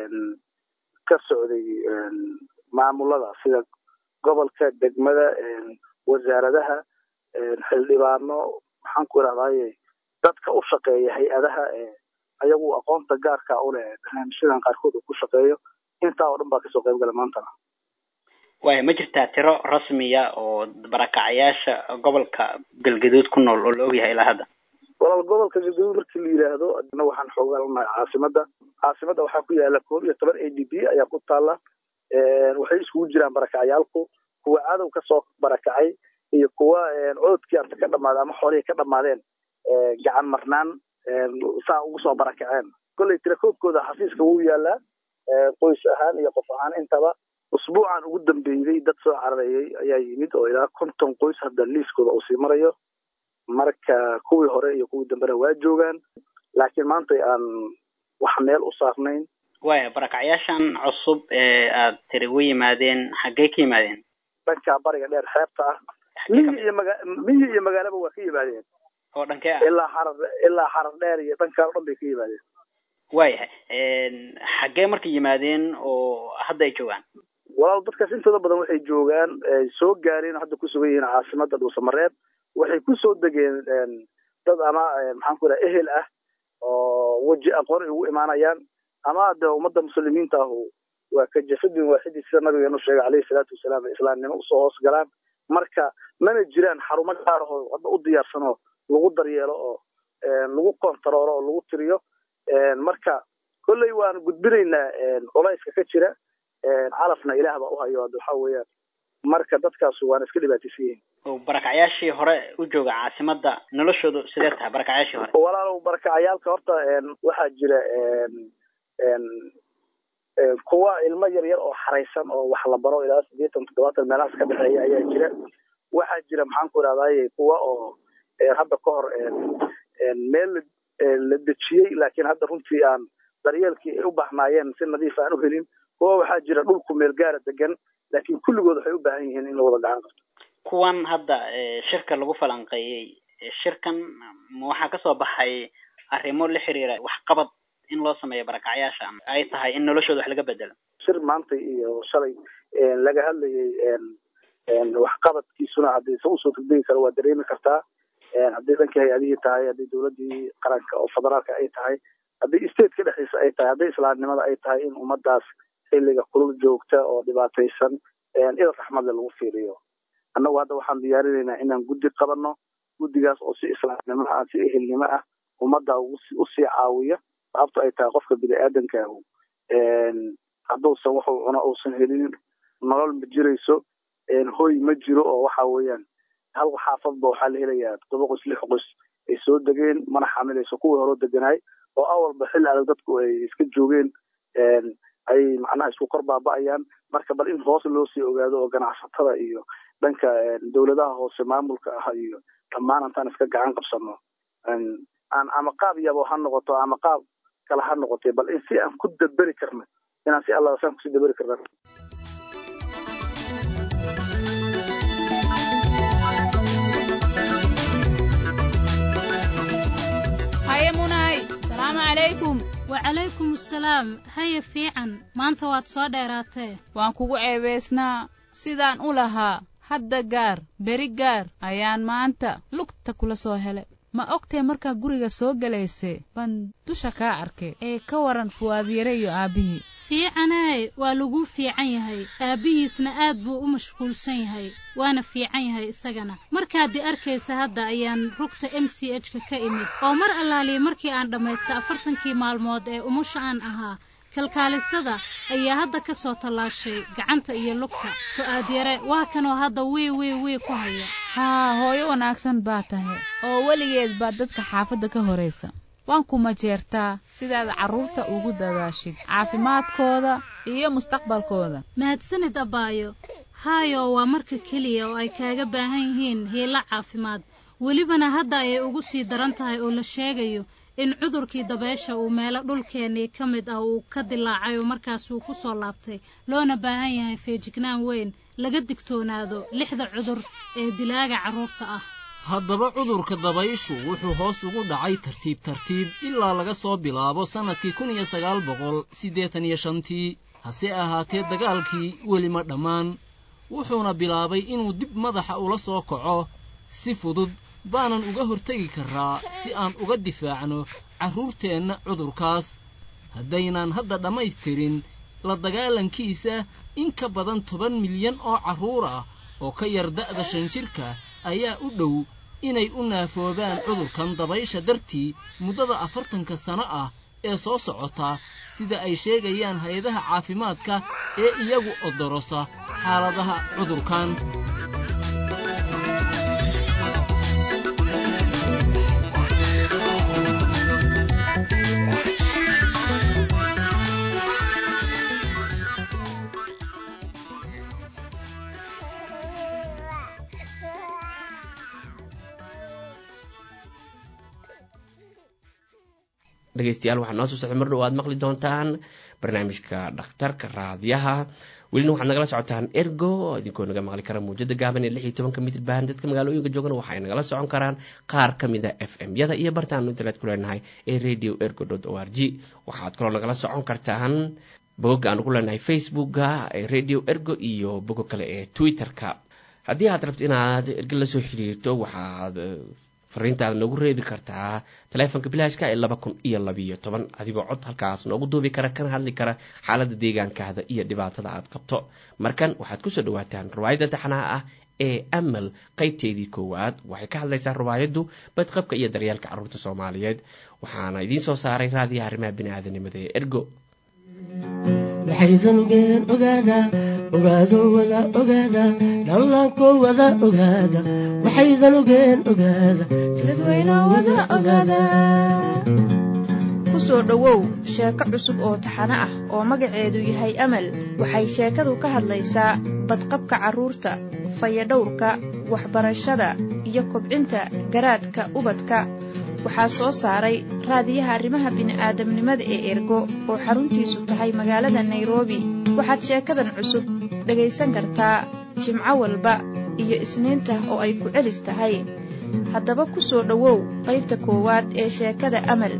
ka socday maamulada sida gobolka degmada wasaaradaha xildhibaano maxaan ku irahdaye dadka u shaqeeya hay-adaha ayagu aqoonta gaarka u leh barnaamijyadan qaarkood uu ku shaqeeyo intaa oo dhan baa kasoo qayb gala maantana waaya ma jirtaa tiro rasmiya oo barakacayaasha gobolka galgaduud ku nool oo la ogyahay ilaa hadda walaal gobolka galgaduud markii la yidhaahdo adna waxaan xoogaa lanahay caasimada caasimada waxaa ku yaala koob iyo toban a d b ayaa ku taala waxay iskugu jiraan barakacayaalku kuwa cadow kasoo barakacay iyo kuwa coodkii anta ka dhamaaday ama xoolihii ka dhamaadeen gacan marnaan saa ugu soo barakaceen kolley tirakoobkooda xafiiska wuu yaalaa qoys ahaan iyo qof ahaan intaba usbuucan ugu dambeeyey dad soo cararayay ayaa yimid oo ilaa konton qoys hadda liiskooda uu sii marayo marka kuwii hore iyo kuwii dambena waa joogaan laakiin maanta aan wax meel u saarnayn waya barakacyaashan cusub ee aad tiri u yimaadeen xaggey ka yimaadeen dhanka bariga dheer xeebta ah miyi iyo maga miyi iyo magaalaba waa ka yimaadeen oo dhankee ah ilaa xarar ilaa xarar dheer iyo dhankaa o dhan bay ka yimaadeen waayahay xaggee marka yimaadeen oo hadda ay joogaan walaal dadkaas intooda badan waxay joogaan soo gaareen oo hadda ku sugan yihiin caasimada dhuusamareeb waxay kusoo degeen dad ama maxaan ku idhaha ehel ah oo weji aqoon ay ugu imaanayaan ama de ummadda muslimiinta ahu waa ka jafadin waaxidii sida nabigeenu sheegay caleyhi salaatu wasalaam ay islaamnimo usoo hoos galaan marka mana jiraan xarumo gaar ahoo hadda u diyaarsan oo lagu daryeelo oo lagu kontaroolo oo lagu tiriyo marka kolley waan gudbinaynaa culayska ka jira calafna ilaah baa uhayo ad waxa weeyaan marka dadkaas waana iska dhibaataysan yihiin oo barakacyaashii hore u jooga caasimada noloshoodu sidee tahay barakacyaashii hore walaalow barakacayaalka horta waxaa jira kuwa ilmo yar yar oo xaraysan oo wax la baro ilaa sideetan toddobaatan meelahaas ka dhexeeya ayaa jira waxaa jira maxaan ku idhahdaye kuwa oo hadda ka hor meel la dejiyey laakiin hadda runtii aan daryeelkii ay u bahnaayeen si nadiif aan u helin kuwa waxaa jira dhulku meel gaara degan laakiin kulligood waxay u baahan yihiin in la wada gacan qabto kuwan hadda shirka lagu falanqeeyey shirkan waxaa kasoo baxay arrimo la xiriira waxqabad in loo sameeyo barakacyaasha ay tahay in noloshooda wax laga bedelo shir maanta iyo shalay laga hadlayay waxqabadkiisuna haddii sa usoo degdegi karo waa dareemi kartaa haddii dhankii hay-adihii tahay haddii dowladii qaranka oo federaalka ay tahay haddii stateka dhexdiisa ay tahay haddii islaamnimada ay tahay in ummadaas xilliga kulul joogta oo dhibaataysan il raxmadle lagu fiiriyo annagu hadda waxaan diyaarinaynaa inaan guddi qabano guddigaas oo si islaamnimo ah si ehelnimo ah ummadda usii caawiya sababto ay tahay qofka bini aadamkaahu hadduusan wuxuu cuno uusan helinin nolol ma jirayso hoy ma jiro oo waxa weeyaan hal xaafadba waxaa la helayaa toddoba qos lix qos ay soo degeen mana xamilayso kuwii horeo deganaay oo awalba xilli adag dadku ay iska joogeen ay macnaha isku kor baaba'ayaan marka bal in hoos loo sii ogaado oo ganacsatada iyo dhanka dowladaha hoose maamulka ah iyo dhammaan intaan iska gacan qabsano aan ama qaab yabo ha noqoto ama qaab kale ha noqotay bal in si aan ku daberi karna inaan si alla saan kusii daberi karna haye munay salaamu calaykum wacalaykum assalaam haya fiican maanta waad soo dheeraatee waan kugu ceebaysnaa sidaan u lahaa hadda gaar beri gaar ayaan maanta lugta kula soo hele ma ogtee markaa guriga soo gelayse baan dusha kaa arkay ee ka waran fuwaadyare iyo aabbihii fiicaney waa laguu fiican yahay aabbihiisna aad buu u mashquulsan yahay waana fiican yahay isagana markaadii arkaysa hadda ayaan rugta m c h ka ka imid oo mar allaaliya markii aan dhammaysta afartankii maalmood ee umusha aan ahaa kalkaalisada ayaa hadda ka soo tallaashay gacanta iyo lugta fu'aadyare waa kanoo hadda wii wii wii ku haya haa hooyo wanaagsan baa tahay oo weligeed baa dadka xaafadda ka horaysa waan ku majeertaa sidaad carruurta ugu dadaashid caafimaadkooda iyo mustaqbalkooda mahadsanid abbaayo haayo waa marka keliya oo ay kaaga baahan yihiin hiilo caafimaad welibana hadda ayay ugu sii daran tahay oo la sheegayo in cudurkii dabeesha uu meelo dhulkeennii ka mid ah uu ka dilaacay oo markaasuu ku soo laabtay loona baahan yahay feejignaan weyn laga digtoonaado lixda cudur ee dilaaga carruurta ah haddaba cudurka dabayshu wuxuu hoos ugu dhacay tartiib tartiib ilaa laga soo bilaabo sannadkii kun iyo sagaal boqol siddeetan iyo shantii hase ahaatee dagaalkii weli ma dhammaan wuxuuna bilaabay inuu dib madaxa ula soo kaco si fudud baanan uga hortegi karraa si aan uga difaacno carruurteenna cudurkaas haddaynaan hadda dhammaystirin la dagaalankiisa in ka badan toban milyan oo carruur ah oo ka yar da'da shan jirka ayaa u dhow inay u naafoobaan cudurkan dabaysha dartii muddada afartanka sano ah ee soo socota sida ay sheegayaan hay-adaha caafimaadka ee iyagu odorosa xaaladaha cudurkan dhegeystayaal waxaa noo soo socda mar dhow aad maqli doontaan barnaamijka dhakhtarka raadiyaha welina waxaad nagala socotaan ergo idinkoo naga maqli kara muujada gaaban ee lix iyo tobanka mitrban dadka magaalooyinka joogana waxay nagala socon karaan qaar ka mid a f m yada iyo bartaanu internet ku leenahay ee radio ergo o r g waxaad kaloo nagala socon kartaan bogogga aanu ku leenahay facebooka ee radio ergo iyo bogo kale ee twitter-ka haddii aad rabto inaad ergo lasoo xiriirto waxaad fariintaada noogu reebi kartaa taleefonka bilaashka ee laba kun iyo labiyo toban adigoo cod halkaas noogu duubi kara kana hadli kara xaaladda deegaankaada iyo dhibaatada aad qabto markan waxaad kusoo dhawaataan riwaayadda taxnaha ah ee amal qaybteedii koowaad waxay ka hadlaysaa riwaayaddu badqabka iyo daryeelka carruurta soomaaliyeed waxaana idiin soo saaray raadiyaha arrimaha biniaadanimada ee ergo waxaydanugeen ogaada ogaado wada ogaada dhallaanko wada ogaada waxaydanugeen ogaada dadweyno wada ogaada ku soo dhowow sheeko cusub oo taxano ah oo magaceedu yahay amal waxay sheekadu ka hadlaysaa badqabka carruurta fayadhowrka waxbarashada iyo kobcinta garaadka ubadka waxaa soo saaray raadiyaha arrimaha bini'aadamnimada ee ergo oo xaruntiisu tahay magaalada nairobi waxaad sheekadan cusub dhegaysan kartaa jimco walba iyo isniinta oo ay ku celis tahay haddaba ku soo dhowow qaybta koowaad ee sheekada amal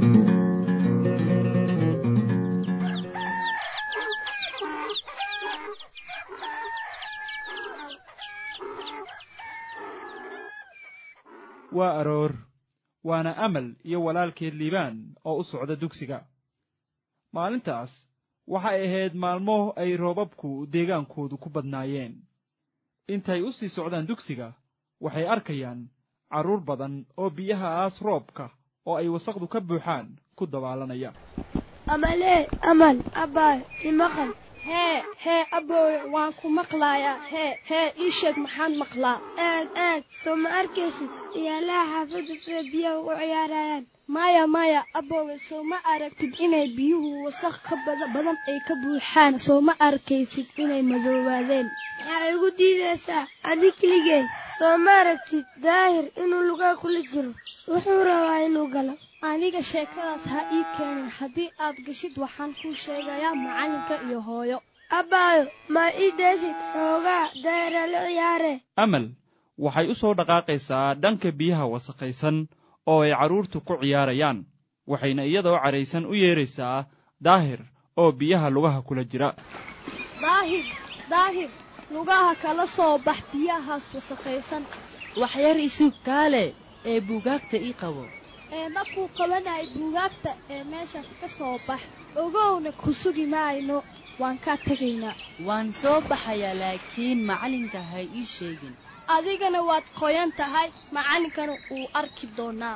waa aroor waana amal iyo walaalkeed liibaan oo u socda dugsiga maalintaas waxay ahayd maalmo ay roobabku deegaankoodu ku badnaayeen intay u sii socdaan dugsiga waxay arkayaan carruur badan oo biyahaas roobka oo ay wasaqdu ka buuxaan ku dabaalanaya amalee amal abbaayo imaqal hee hee aboowe waan ku maqlaayaa hee hee ii sheeg maxaan maqlaa aad aad soo ma arkaysid iyaalaha xaafadda sida biyaha ugu ciyaarayaan maya maya aboowe soo ma aragtid inay biyuhu wasaq ka bada badan ay ka buuxaan soo ma arkaysid inay madoobaadeen maxaa igu diidaysaa adi keligeen soo ma aragtid daahir inuu lugaa kula jiro wuxuu rabaa inuu galo aniga sheekadaas ha ii keenin haddii aad gashid waxaan kuu sheegayaa macalinka iyo hooyo abbaayo ma ii deesid xoogaa daahira la ciyaare amal waxay u soo dhaqaaqaysaa dhanka biyaha wasakhaysan oo ay carruurtu ku ciyaarayaan waxayna iyadoo cadhaysan u yeeraysaa daahir oo biyaha lugaha kula jira daahir daahir lugaha kala soo bax biyahaas wasakhaysan waxyar isug kaale ee buugaagta ii qabo ee markuu qabanayay buugaagta ee meeshaas ka soo bax ogowna ku sugi maayno waan kaa tegaynaa waan soo baxayaa laakiin macalinka ha ii sheegin adigana waad qoyan tahay macallinkana wuu arki doonaa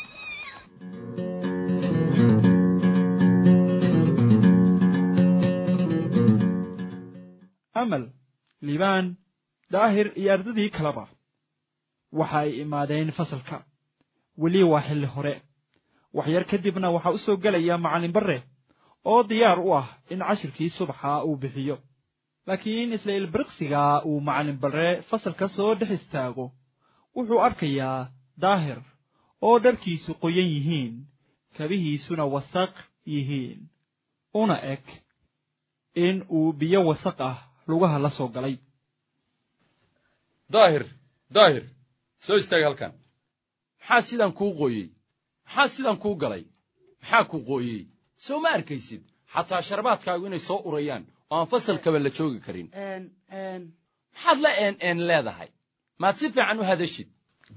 amal liibaan daahir iyo ardadii kaleba waxa ay imaadeen fasalka weli waa xilli hore waxyar kadibna waxaa u soo gelaya macallin barre oo diyaar u ah in cashirkii subaxa uu bixiyo laakiin isla ilbiriqsiga uu macallin barre fasalka soo dhex istaago wuxuu arkayaa daahir oo dharkiisu qoyan yihiin kabihiisuna wasaq yihiin una eg in uu biyo wasaq ah lugaha la soo galay daahir daahir soo istaag halkan maxaa sidan kuu qooyey maxaa sidan kuu galay maxaa ku qooyey soo ma arkaysid xataa sharbaadkaagu inay soo urayaan oo aan fasalkaba la joogi karin maxaad la een een leedahay maad si fiican u hadashid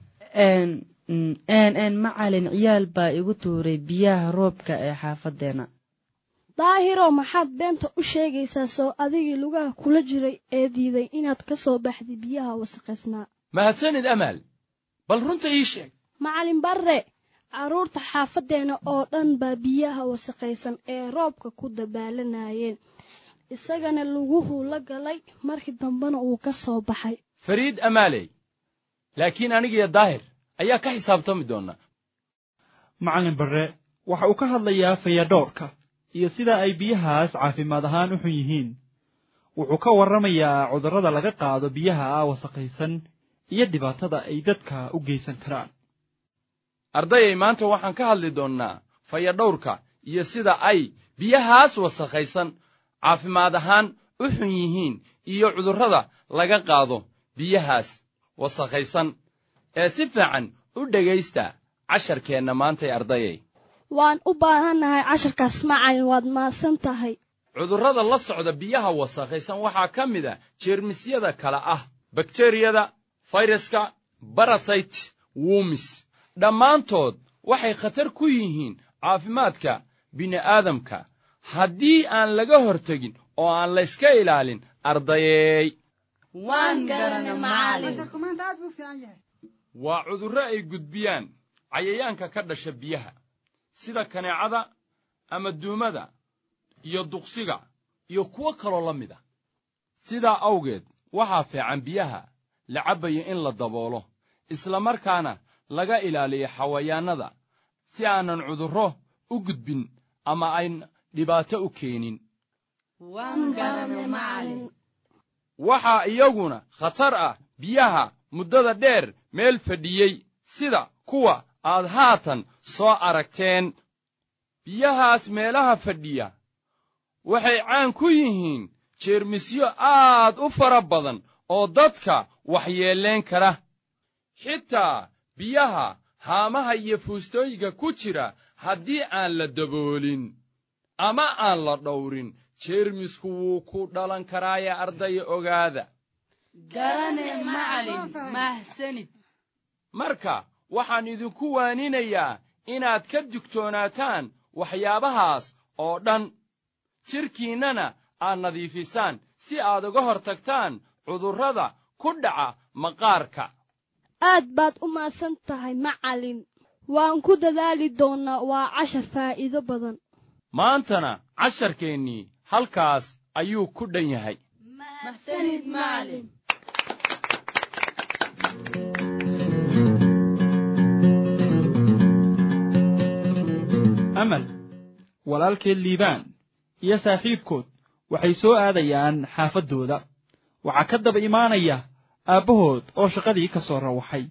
n n macalin ciyaal baa igu tuuray biyaha roobka ee xaafaddeena daahiroo maxaad beenta u sheegaysaa soo adigii lugaha kula jiray ee diiday inaad ka soo baxday biyaha wasaqaysnaa mahadsanid amaal bal runta ii sheeg macallin barre carruurta xaafaddeena oo dhan baa biyaha wasaqaysan ee roobka ku dabaalanayeen isagana luguhuu la galay markii dambena uu ka soo baxay fariid amaaley laakiin anigiyo daahir ayaa ka xisaabtami doona macallin barre waxa uu ka hadlayaa fayadhoorka iyo sida ay biyahaas caafimaad ahaan u xun yihiin wuxuu ka warramayaa cudurrada laga qaado biyaha wasakhaysan iyo dhibaatada ay dadka u geysan karaan ardayay maanta waxaan ka hadli doonnaa fayadhowrka iyo sida ay biyahaas wasakhaysan caafimaad ahaan u xun yihiin iyo cudurrada laga qaado biyahaas wasakhaysan ee si fiican u dhegaysta casharkeenna maantay ardayay waan u baahannahay casharkaas macalin waad maasan tahay cudurrada la socda biyaha wasakhaysan waxaa ka mid a jeermisyada kale ah bakteriyada fayraska barasayt wumis dhammaantood waxay khatar ku yihiin caafimaadka bini'aadamka haddii aan laga hortegin oo aan layska ilaalin ardayeey waa cudurro ay gudbiyaan cayayaanka ka dhasha biyaha sida kaneecada ama duumada iyo duqsiga iyo kuwo kaloo la mid a sidaa awgeed waxaa fiican biyaha la cabbayo in la daboolo isla markaana laga ilaaliyo xawayaannada si aanan cudurro u gudbin ama ayn dhibaato u keenin waxaa iyaguna khatar ah biyaha muddada dheer meel fadhiyey sida kuwa aad haatan soo aragteen biyahaas meelaha fadhiya waxay caan ku yihiin jeermisyo aad u fara badan oo dadka waxyeellayn kara xitaa biyaha haamaha iyo fuustooyinka ku jira haddii aan la daboolin ama aan la dhowrin jeermisku wuu ku dhalan karaaye ardaya ogaada marka waxaan idinku waaninayaa inaad ka digtoonaataan waxyaabahaas oo dhan jidhkiinnana aad nadiifisaan si aad uga hor tagtaan cudurrada ku dhaca maqaarka aad baad u maasan tahay macallin waan ku dadaali doonnaa waa cashar faa'iido badan maantana casharkeennii halkaas ayuu ku dhan yahay amal walaalkeed liibaan iyo saaxiibkood waxay soo aadayaan xaafaddooda waxaa ka daba imaanaya aabbahood oo shaqadii ka soo rawaxay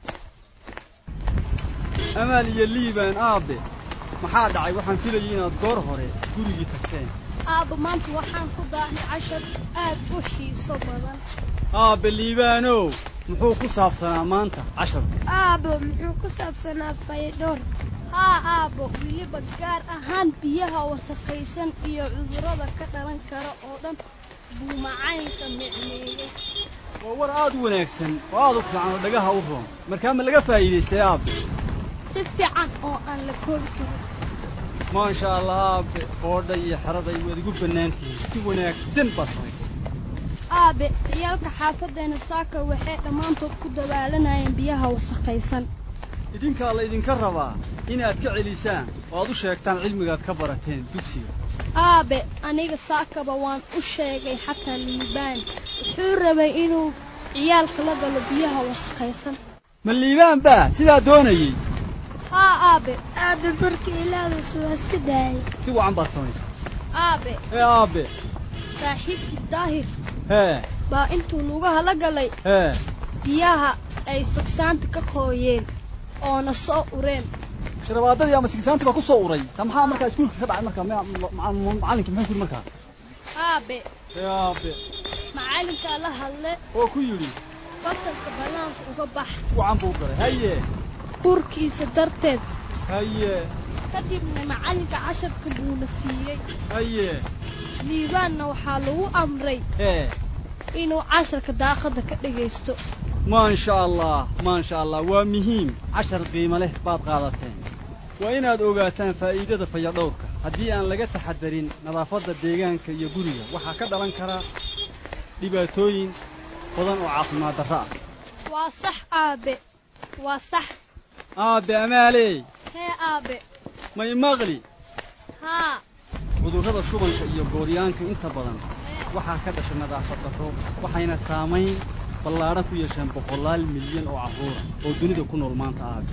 amaal iyo liibaan aabbe maxaa dhacay waxaan filayay inaad goor hore gurigii tagteen aabba maanta waxaan ku daahay cashar aad u xiiso badan aabbe liibaanow muxuu ku saabsanaa maanta casharku aabbo muxuu ku saabsanaa fayadhoor haa aabbo weliba gaar ahaan biyaha wasakhaysan iyo cudurrada ka dhalan kara oo dhan buu macaynka micneeyey waa war aad u wanaagsan oo aad u fiican oo dhagaha u roon markaa ma laga faa'iidaystay aabbe si fiican oo aan la koobi karin maasha allah aabbe boodha iyo xeraday waad igu bannaan tihiin si wanaagsan baad samaysay aabe ciyaalka xaafaddeena saaka waxay dhammaantood ku dabaalanayeen biyaha wasakhaysan idinkaa laydinka rabaa inaad ka celisaan oo aad u sheegtaan cilmigaad ka barateen dugsiga aabe aniga saakaba waan u sheegay xataa liibaan wuxuu rabay inuu ciyaalka la galo biyaha wasakhaysan ma liibaan baa sidaa doonayey haa aabe aabe markii ilaadaas waa iska daayay si wacan baad samaysay aabe hee aabbe saaxiibkiis daahir hee baa intuu lugaha la galay hee biyaha ay sugsaanta ka qooyeen oona soo ureen sharabaadadii ama sigsaanta baa ku soo uray sa maxaa markaa iskuulka ka dhacay markaa macallinka muxuu ku yidhi markaa aabe hee aabe macallinkaa la hadle oo ku yidhi fasalka bannaanka uga bax si wacan buu u galay haye urkiisa darteed haye kadibna macallinka casharka buuna siiyey haye liibaanna waxaa lagu amray hee inuu casharka daaqadda ka dhegaysto maasha allah maasha allah waa muhiim cashar qiimo leh baad qaadateen waa inaad ogaataan faa'iidada fayadhowrka haddii aan laga taxadarin nadaafadda deegaanka iyo guriga waxaa ka dhalan kara dhibaatooyin badan oo caafimaad darro ah waa sax aabe waa sax aabbe amaaley hee aabe may maqli haa cudurrada shubanka iyo gooryaanka inta badan waxaa ka dhasha nadaafad darro waxayna saamayn ballaadhan ku yeesheen boqolaal milyan oo carruura oo dunida ku nool maanta aabe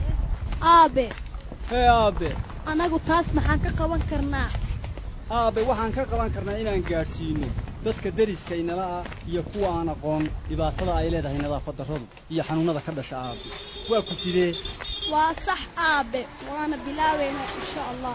aabe hee aabbe annagu taas maxaan ka qaban karnaa aabbe waxaan ka qaban karnaa inaan gaadhsiinno dadka deriska inala ah iyo kuwa aan aqoon dhibaatada ay leedahay nadaafad darradu iyo xanuunnada ka dhasha aabe waa ku sidee waa sax aabe waana bilaabaynaa insha allah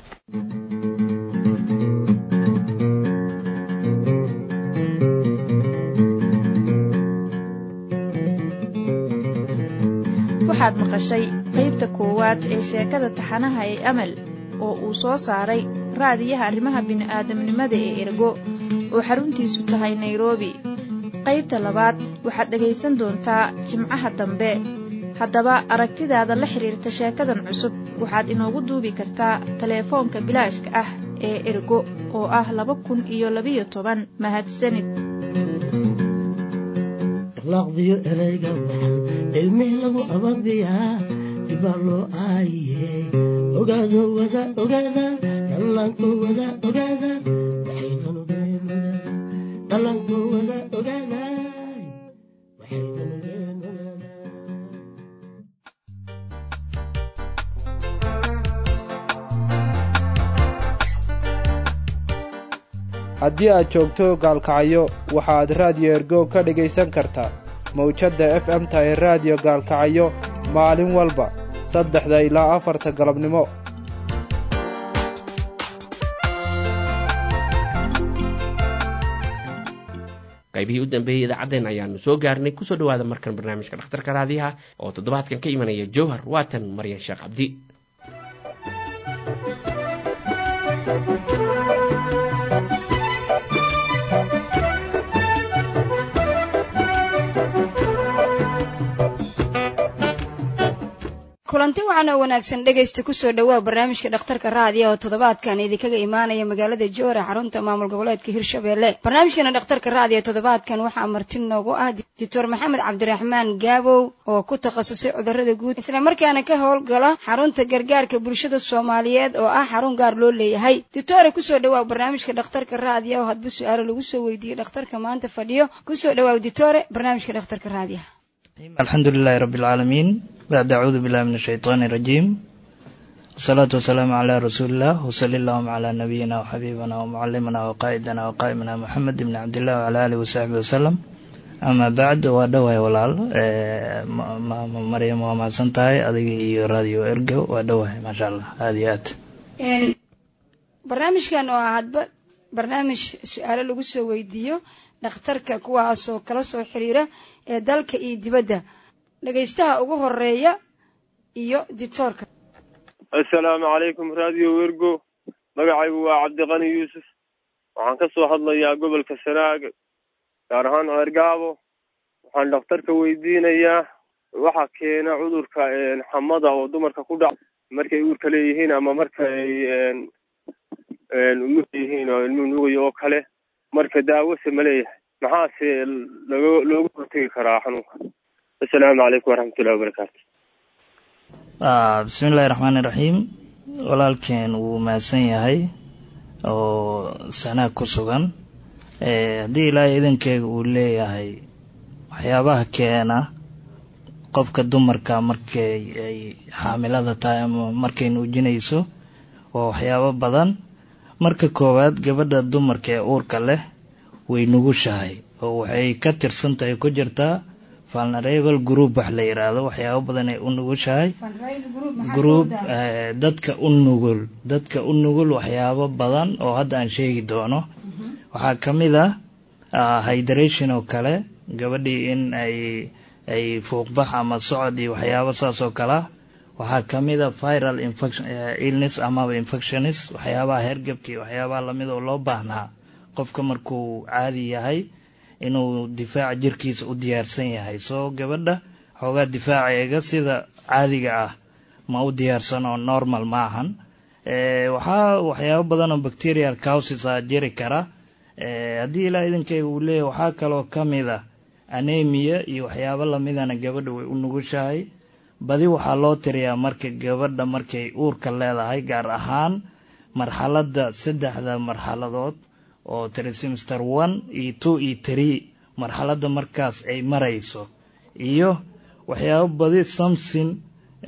waxaad maqashay qaybta koowaad ee sheekada taxanaha ee amal oo uu soo saaray raadiyaha arrimaha bini'aadamnimada ee ergo oo xaruntiisu tahay nairobi qaybta labaad waxaad dhegaysan doontaa jimcaha dambe haddaba aragtidaada la xidhiirta sheekadan cusub waxaad inoogu duubi kartaa teleefoonka bilaashka ah ee ergo oo ah laba kun iyo labiyo toban mahadsanid laqdiyo erayga waxaan cilmi lagu ababiyaa dibaa loo aayiye ogaado wada ogaada dhallaanko wada ogaada waxaydan ogeen dhallaanko wada ogaada waxaydan ogeen ogaada haddii aad joogto gaalkacyo waxaaad raadiyo ergo ka dhegaysan kartaa mawjadda f m ta ee raadiyo gaalkacyo maalin walba saddexda ilaa afarta galabnimo qaybihii u dambeeyey idaacaddeen ayaanu soo gaarnay kusoo dhowaada markan barnaamijka dhakhtarka raadiyaha oo toddobaadkan ka imanaya jowhar waatan maryan sheekh cabdi kulanti waxaan oo wanaagsan dhegaysta kusoo dhowaa barnaamijka dhakhtarka raadiya oo toddobaadkan idinkaga imaanaya magaalada joora xarunta maamul goboleedka hirshabelle barnaamijkana dhakhtarka raadiya toddobaadkan waxaa marti noogu ah doctor maxamed cabdiraxmaan gaabow oo ku takhasusay cudurrada guud isla markaana ka howlgala xarunta gargaarka bulshada soomaaliyeed oo ah xarun gaar loo leeyahay doctore kusoo dhowaa barnaamijka dhakhtarka raadiya oo hadba su-aalo lagu soo weydiiyey dhakhtarka maanta fadhiyo kusoo dhowaa doctore barnaamijka dhakhtarka raadiya الحمد لله رب العالمين بعد أعوذ بالله من الشيطان الرجيم والصلاة والسلام على رسول الله وصلى اللهم على نبينا وحبيبنا ومعلمنا وقائدنا وقائمنا محمد بن عبد الله وعلى آله وصحبه وسلم ama bacd waa dhawahay walaal maama maryam waa mahadsan tahay adiga iyo radio ergo waa dhawahay maasha allah aada iyo aad barnaamijkan oo ah hadba barnaamij su-aalo lagu soo weydiiyo dhakhtarka kuwaasoo kala soo xiriira ee dalka iyo dibadda dhegaystaha ugu horeeya iyo dictoorka assalaamu calaykum radio wergo magacaygu waa cabdiqani yuusuf waxaan ka soo hadlayaa gobolka sanaag gaar ahaan ceergaabo waxaan dhakhtarka weydiinayaa waxa keena cudurka xamada oo dumarka ku dhac markay uurka leeyihiin ama marka ay umur yihiin oo ilmuhu nuugayo oo kale marka daawose ma leeyahay maxaase logo loogu hortegi karaa xanuunka assalaamu calaykum waraxmatullahi wabarakaatu bismi illaahi raxmaani raxiim walaalkeen wuu mahadsan yahay oo sanaag ku sugan haddii ilaahay idankeega uu leeyahay waxyaabaha keena qofka dumarka markay ay xaamilada tahay ama markay nuujinayso waa waxyaabo badan marka koowaad gabadha dumarka ee uurka leh way nugushahay oo waxay ka tirsan tahay ku jirtaa vulnerable group wax la yidhaahdo waxyaabo badan ay u nugushahay group dadka u nugul dadka u nugul waxyaabo badan oo hadda aan sheegi doono waxaa ka mid ah hydration oo kale gabadhii in ay ay fuuqbax ama socod iyo waxyaabo saas oo kalea waxaa ka mid a viral infection illness amaba infectionis waxyaabaha hergebka iyo waxyaabaha lamid oo loo baahnaa qofka markuu caadi yahay inuu difaaca jirkiisa u diyaarsan yahay soo gabadha xoogaa difaaceega sida caadiga ah ma u diyaarsan oo normal ma ahan waxaa waxyaabo badan oo bacterial causes a jiri kara haddii ilaa idankeyga uu leeyahy waxaa kaloo ka mid a anemia iyo waxyaabo lamidana gabadha way u nugushahay badi waxaa loo tiriyaa marka gabadha markay uurka leedahay gaar ahaan marxaladda saddexda marxaladood oo trisemester one iyo two iyo tree marxaladda markaas ay marayso iyo waxyaabo badi something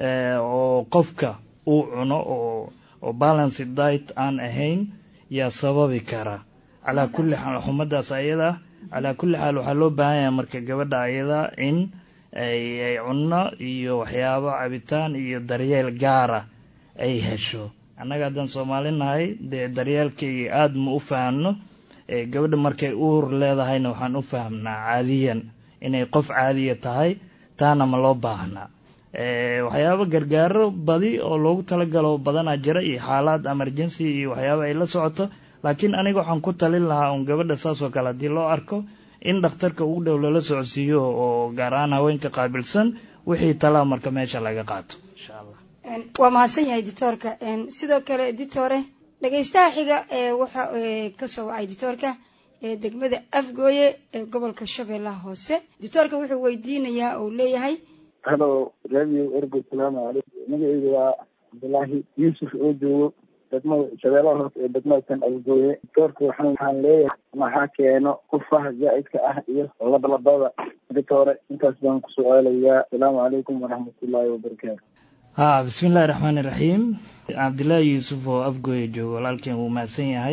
oo qofka uu cuno oo oo balance diet aan ahayn yaa sababi kara calaa kulli xaal xumadaas ayada calaa kulli xaal waxaa loo baahan yahay marka gabadha ayada in ay ay cunno iyo waxyaabo cabitaan iyo daryeel gaara ay hesho annaga haddaan soomaali nahay dee daryeelkayga aada ma u fahamno gabadha markay uur leedahayna waxaan u fahmnaa caadiyan inay qof caadiya tahay taana ma loo baahnaa waxyaabo gargaaro badi oo loogu talagalo badanaa jira iyo xaalaad emergency iyo waxyaabo ay la socoto laakiin aniga waxaan ku talin lahaa un gabadha saas oo kale haddii loo arko in dhakhtarka ugu dhow lala socodsiiyo oo gaar ahaan haweenka qaabilsan wixii talaa marka meesha laga qaato insha allah waa mahadsan yahay dictoorka sidoo kale dictore dhegaystaha xiga ee waxa kasoo wacay dictoorka ee degmada afgooye ee gobolka shabeellaha hoose dictoorka wuxuu weydiinayaa oo leeyahay halo radio ergo salaamu calaykum magaceyga waa cabdullaahi yuusuf oo joogo degmada shabeellaha hoose ee degmada san afgooye dictoorka waxaan waxaan leeyahay maxaa keeno qufaha zaa'idka ah iyo labalabada dictore intaas baan ku su-aalayaa asalaamu calaykum waraxmatullaahi wabarakaatu ha bismi illahi raxmaani raxiim cabdillaahi yuusuf oo afgooya joogo walaalkeen wuu mahadsan yahay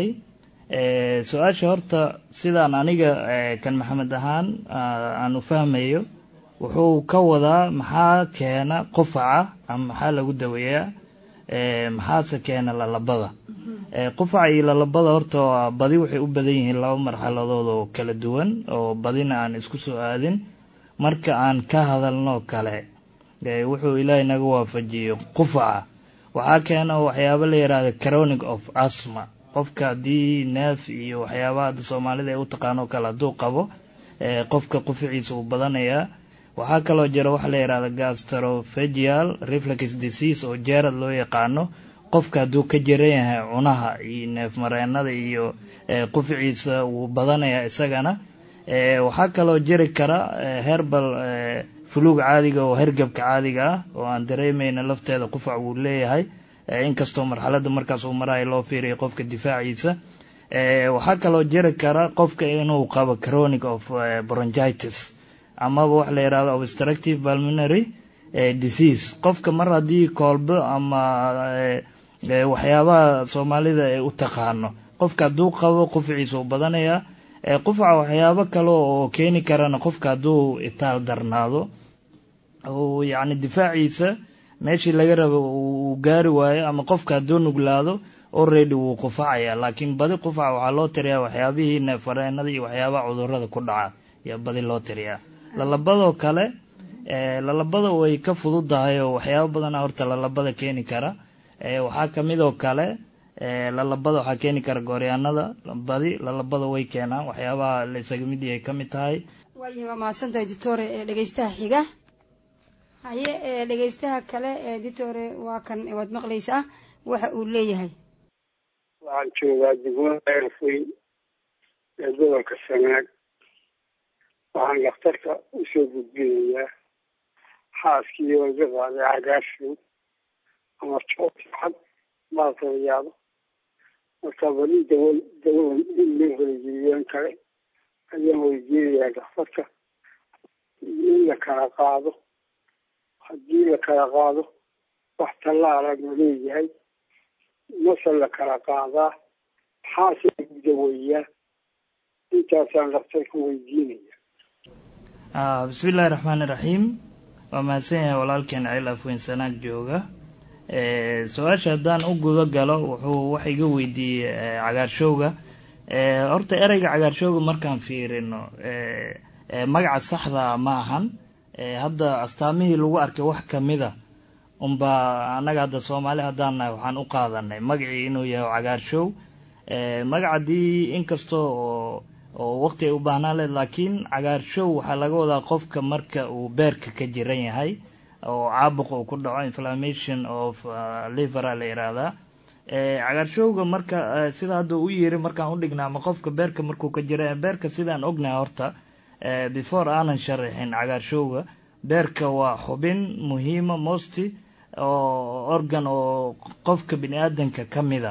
su-aasha horta sidaan aniga kan maxamed ahaan aan u fahmayo wuxuu ka wadaa maxaa keena qufaca ama maxaa lagu daweeyaa maxaase keena lalabada qufaca iyo lalabada horta waa badi waxay u badan yihiin laba marxaladood oo kala duwan oo badina aan isku soo aadin marka aan ka hadalno kale wuxuu ilaahay naga waafajiyo qufaca waxaa keena waxyaabo la yidhaahda chronic of asma qofka haddii neef iyo waxyaabaha hadda soomaalida ay u taqaano o kale hadduu qabo qofka qufaciisa uu badanayaa waxaa kaloo jira waxa la yidhahda gastrophagial reflex disease oo jeerad loo yaqaano qofka hadduu ka jiran yahay cunaha iyo neef mareenada iyo qufaciisa wuu badanayaa isagana waxaa kaloo jiri kara herbal fuluug caadiga oo hergebka caadiga ah oo aan dareemayna lafteeda qufac wuu leeyahay inkastoo marxaladda markaas uu marayo loo fiiriyo qofka difaaciisa waxaa kaloo jiri kara qofka inuu qabo chronic of bronchitis amaba waxa la yidhahdo obstructive pulmonary disease qofka mar haddii koolbo ama waxyaabaha soomaalida ay u taqaano qofka hadduu qabo qufaciisa uu badanayaa qufaca waxyaabo kale oo keeni karana qofka hadduu itaal darnaado oo yacni difaaciisa meeshii laga rabo uu gaari waayo ama qofka hadduu nuglaado already wuu qufacaya laakiin badi qufaca waxaa loo tiriyaa waxyaabihii neefareenada iyo waxyaabaha cudurada ku dhaca ayaa badi loo tiriyaa lalabadoo kale lalabada way ka fududahay oo waxyaabo badana horta lalabada keeni kara waxaa kamid oo kale lalabada waxaa keeni kara gooryaanada badi lalabada way keenaan waxyaabaha la isaga mid yahay ka mid tahay waayahay waa mahadsantahay ditore ee dhegeystaha xiga haye ee dhegeystaha kale ee ditore waa kan waad maqlaysaa waxa uu leeyahay waxaan joogaa degmada eerfoy ee gobolka sanaag waxaan dhakhtarka usoo gudbinayaa xaaskii oo iga qaaday cagaarfow ama joocad baalka la yaabo marka bali dawa dawadan in loo helageliyaan kale ayaan weydiinayaa dhakhtarka in la kala qaado haddii la kala qaado wax tallaala ma leeyahay mase la kala qaadaa maxaase lagu daweeyaa intaasaan dhakhtarka weydiinaya bismi illaahi raxmaani raxiim waa mahadsan yahay walaalkeen ceel afweyn sanaag jooga su-aasha haddaan u guda galo wuxuu wax iga weydiiyey cagaarshowga horta ereyga cagaarshowga markaan fiirino magaca saxda ma ahan hadda astaamihii lagu arkay wax kamida unbaa annaga hadda soomaali haddaan nahay waxaan u qaadanay magacii inuu yahay cagaarshow magacadii inkasta oo oo waqti ay u baahnaan leed laakiin cagaarshow waxaa laga wadaa qofka marka uu beerka ka jiran yahay oo caabuq uu ku dhaco inflammation of livera la yihahdaa cagaarshowga marka sida hadda u yiri markaan udhignaa ama qofka beerka markuu ka jira beerka sidaan ognahay horta before aanan sharaxin cagaarshowga beerka waa xubin muhiima mosti oo organ oo qofka bini aadanka ka mida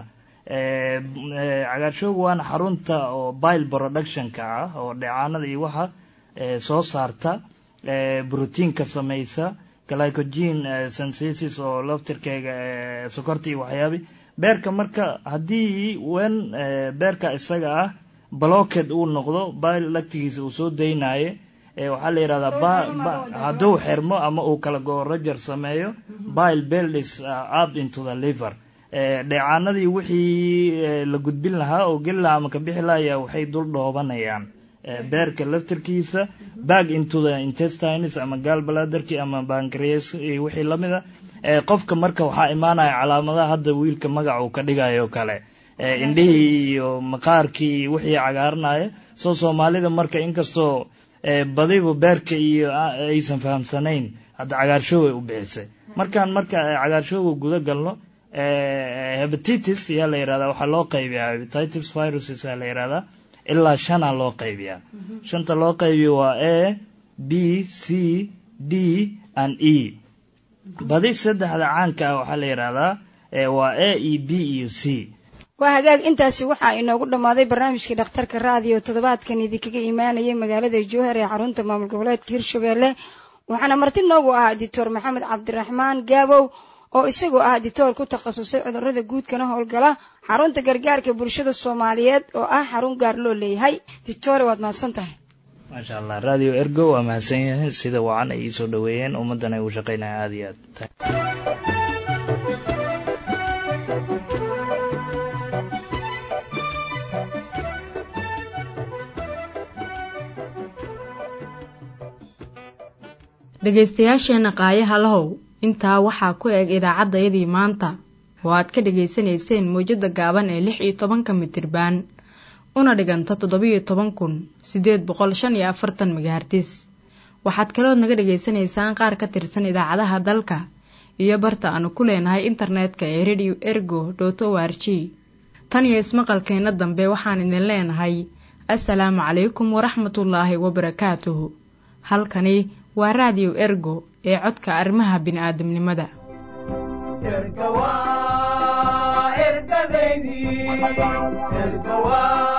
cagaarshowga waana xarunta oo bile productionka ah oo dheecaanada iyo waxa soo saarta brotiinka samaysa glycogen synthesis oo laftirkeega sokorta iyo waxyaabi beerka marka haddii wen beerka isaga ah blocked uu noqdo bile lactigiisa uu soo daynayo waxaa la yihahdaa hadduu xirmo ama uu kala go roger sameeyo bile builds up into the liver dheecaanadii wixii la gudbin lahaa oo geli lahaa ama ka bixi lahaya waxay dul dhoobanayaan beerka laftirkiisa back into the intestines ama gaalbaladerki ama bancreas iyo wixii lamida qofka marka waxaa imaanaya calaamadaha hadda wiilka magaca uu ka dhigayo kale indhihii iyo maqaarkii iyo wixii cagaaranaya soo soomaalida marka inkastoo badiba beerka iyo aysan fahamsanayn hadda cagaarshoway u bixisay markaan marka cagaarshowga guda galno hebatitis ayaa la yihahdaa waxaa loo qaybiyaa hebatitis viruses ayaa la yihahdaa ilaa shanaa loo qaybiyaa shanta loo qaybiyo waa a b c d and e badi saddexda caanka ah waxaa la yihahdaa waa a e b iyo c waa hagaag intaasi waxaa inoogu dhammaaday barnaamijkii dhakhtarka raadiyo toddobaadkan idinkaga imaanayay magaalada jowhar ee xarunta maamul goboleedka hirshabelle waxaana marti noogu ahaa dictor maxamed cabdiraxmaan gaabow oo isagoo ah dictoor ku takhasusay cudurrada guudkana howlgala xarunta gargaarka bulshada soomaaliyeed oo ah xarun gaar loo leeyahay dictore waad mahadsan tahay maasha allah radio ergo waa mahadsan yahay sida wacan ay iisoo dhaweeyeen ummaddan ay u shaqaynaya aada iyo aad dhegaystayaasheenna qaayaha lahow intaa waxaa ku eg idaacaddayadii maanta oo aad ka dhegaysanayseen mawjadda gaaban ee lix iyo tobanka mitirbaan una dhiganta toddobiyo toban kun siddeed boqol shan iyo afartan megahartis waxaad kalood naga dhegaysanaysaan qaar ka tirsan idaacadaha dalka iyo barta aanu ku leenahay internetka ee radio ergo dot o r g tan iyo ismaqalkeenna dambe waxaan idin leenahay assalaamu calaykum waraxmatullaahi wabarakaatuhu halkani waa raadiyo ergo ee codka arrimaha bini'aadamnimada erga waa ergadeydii erga waa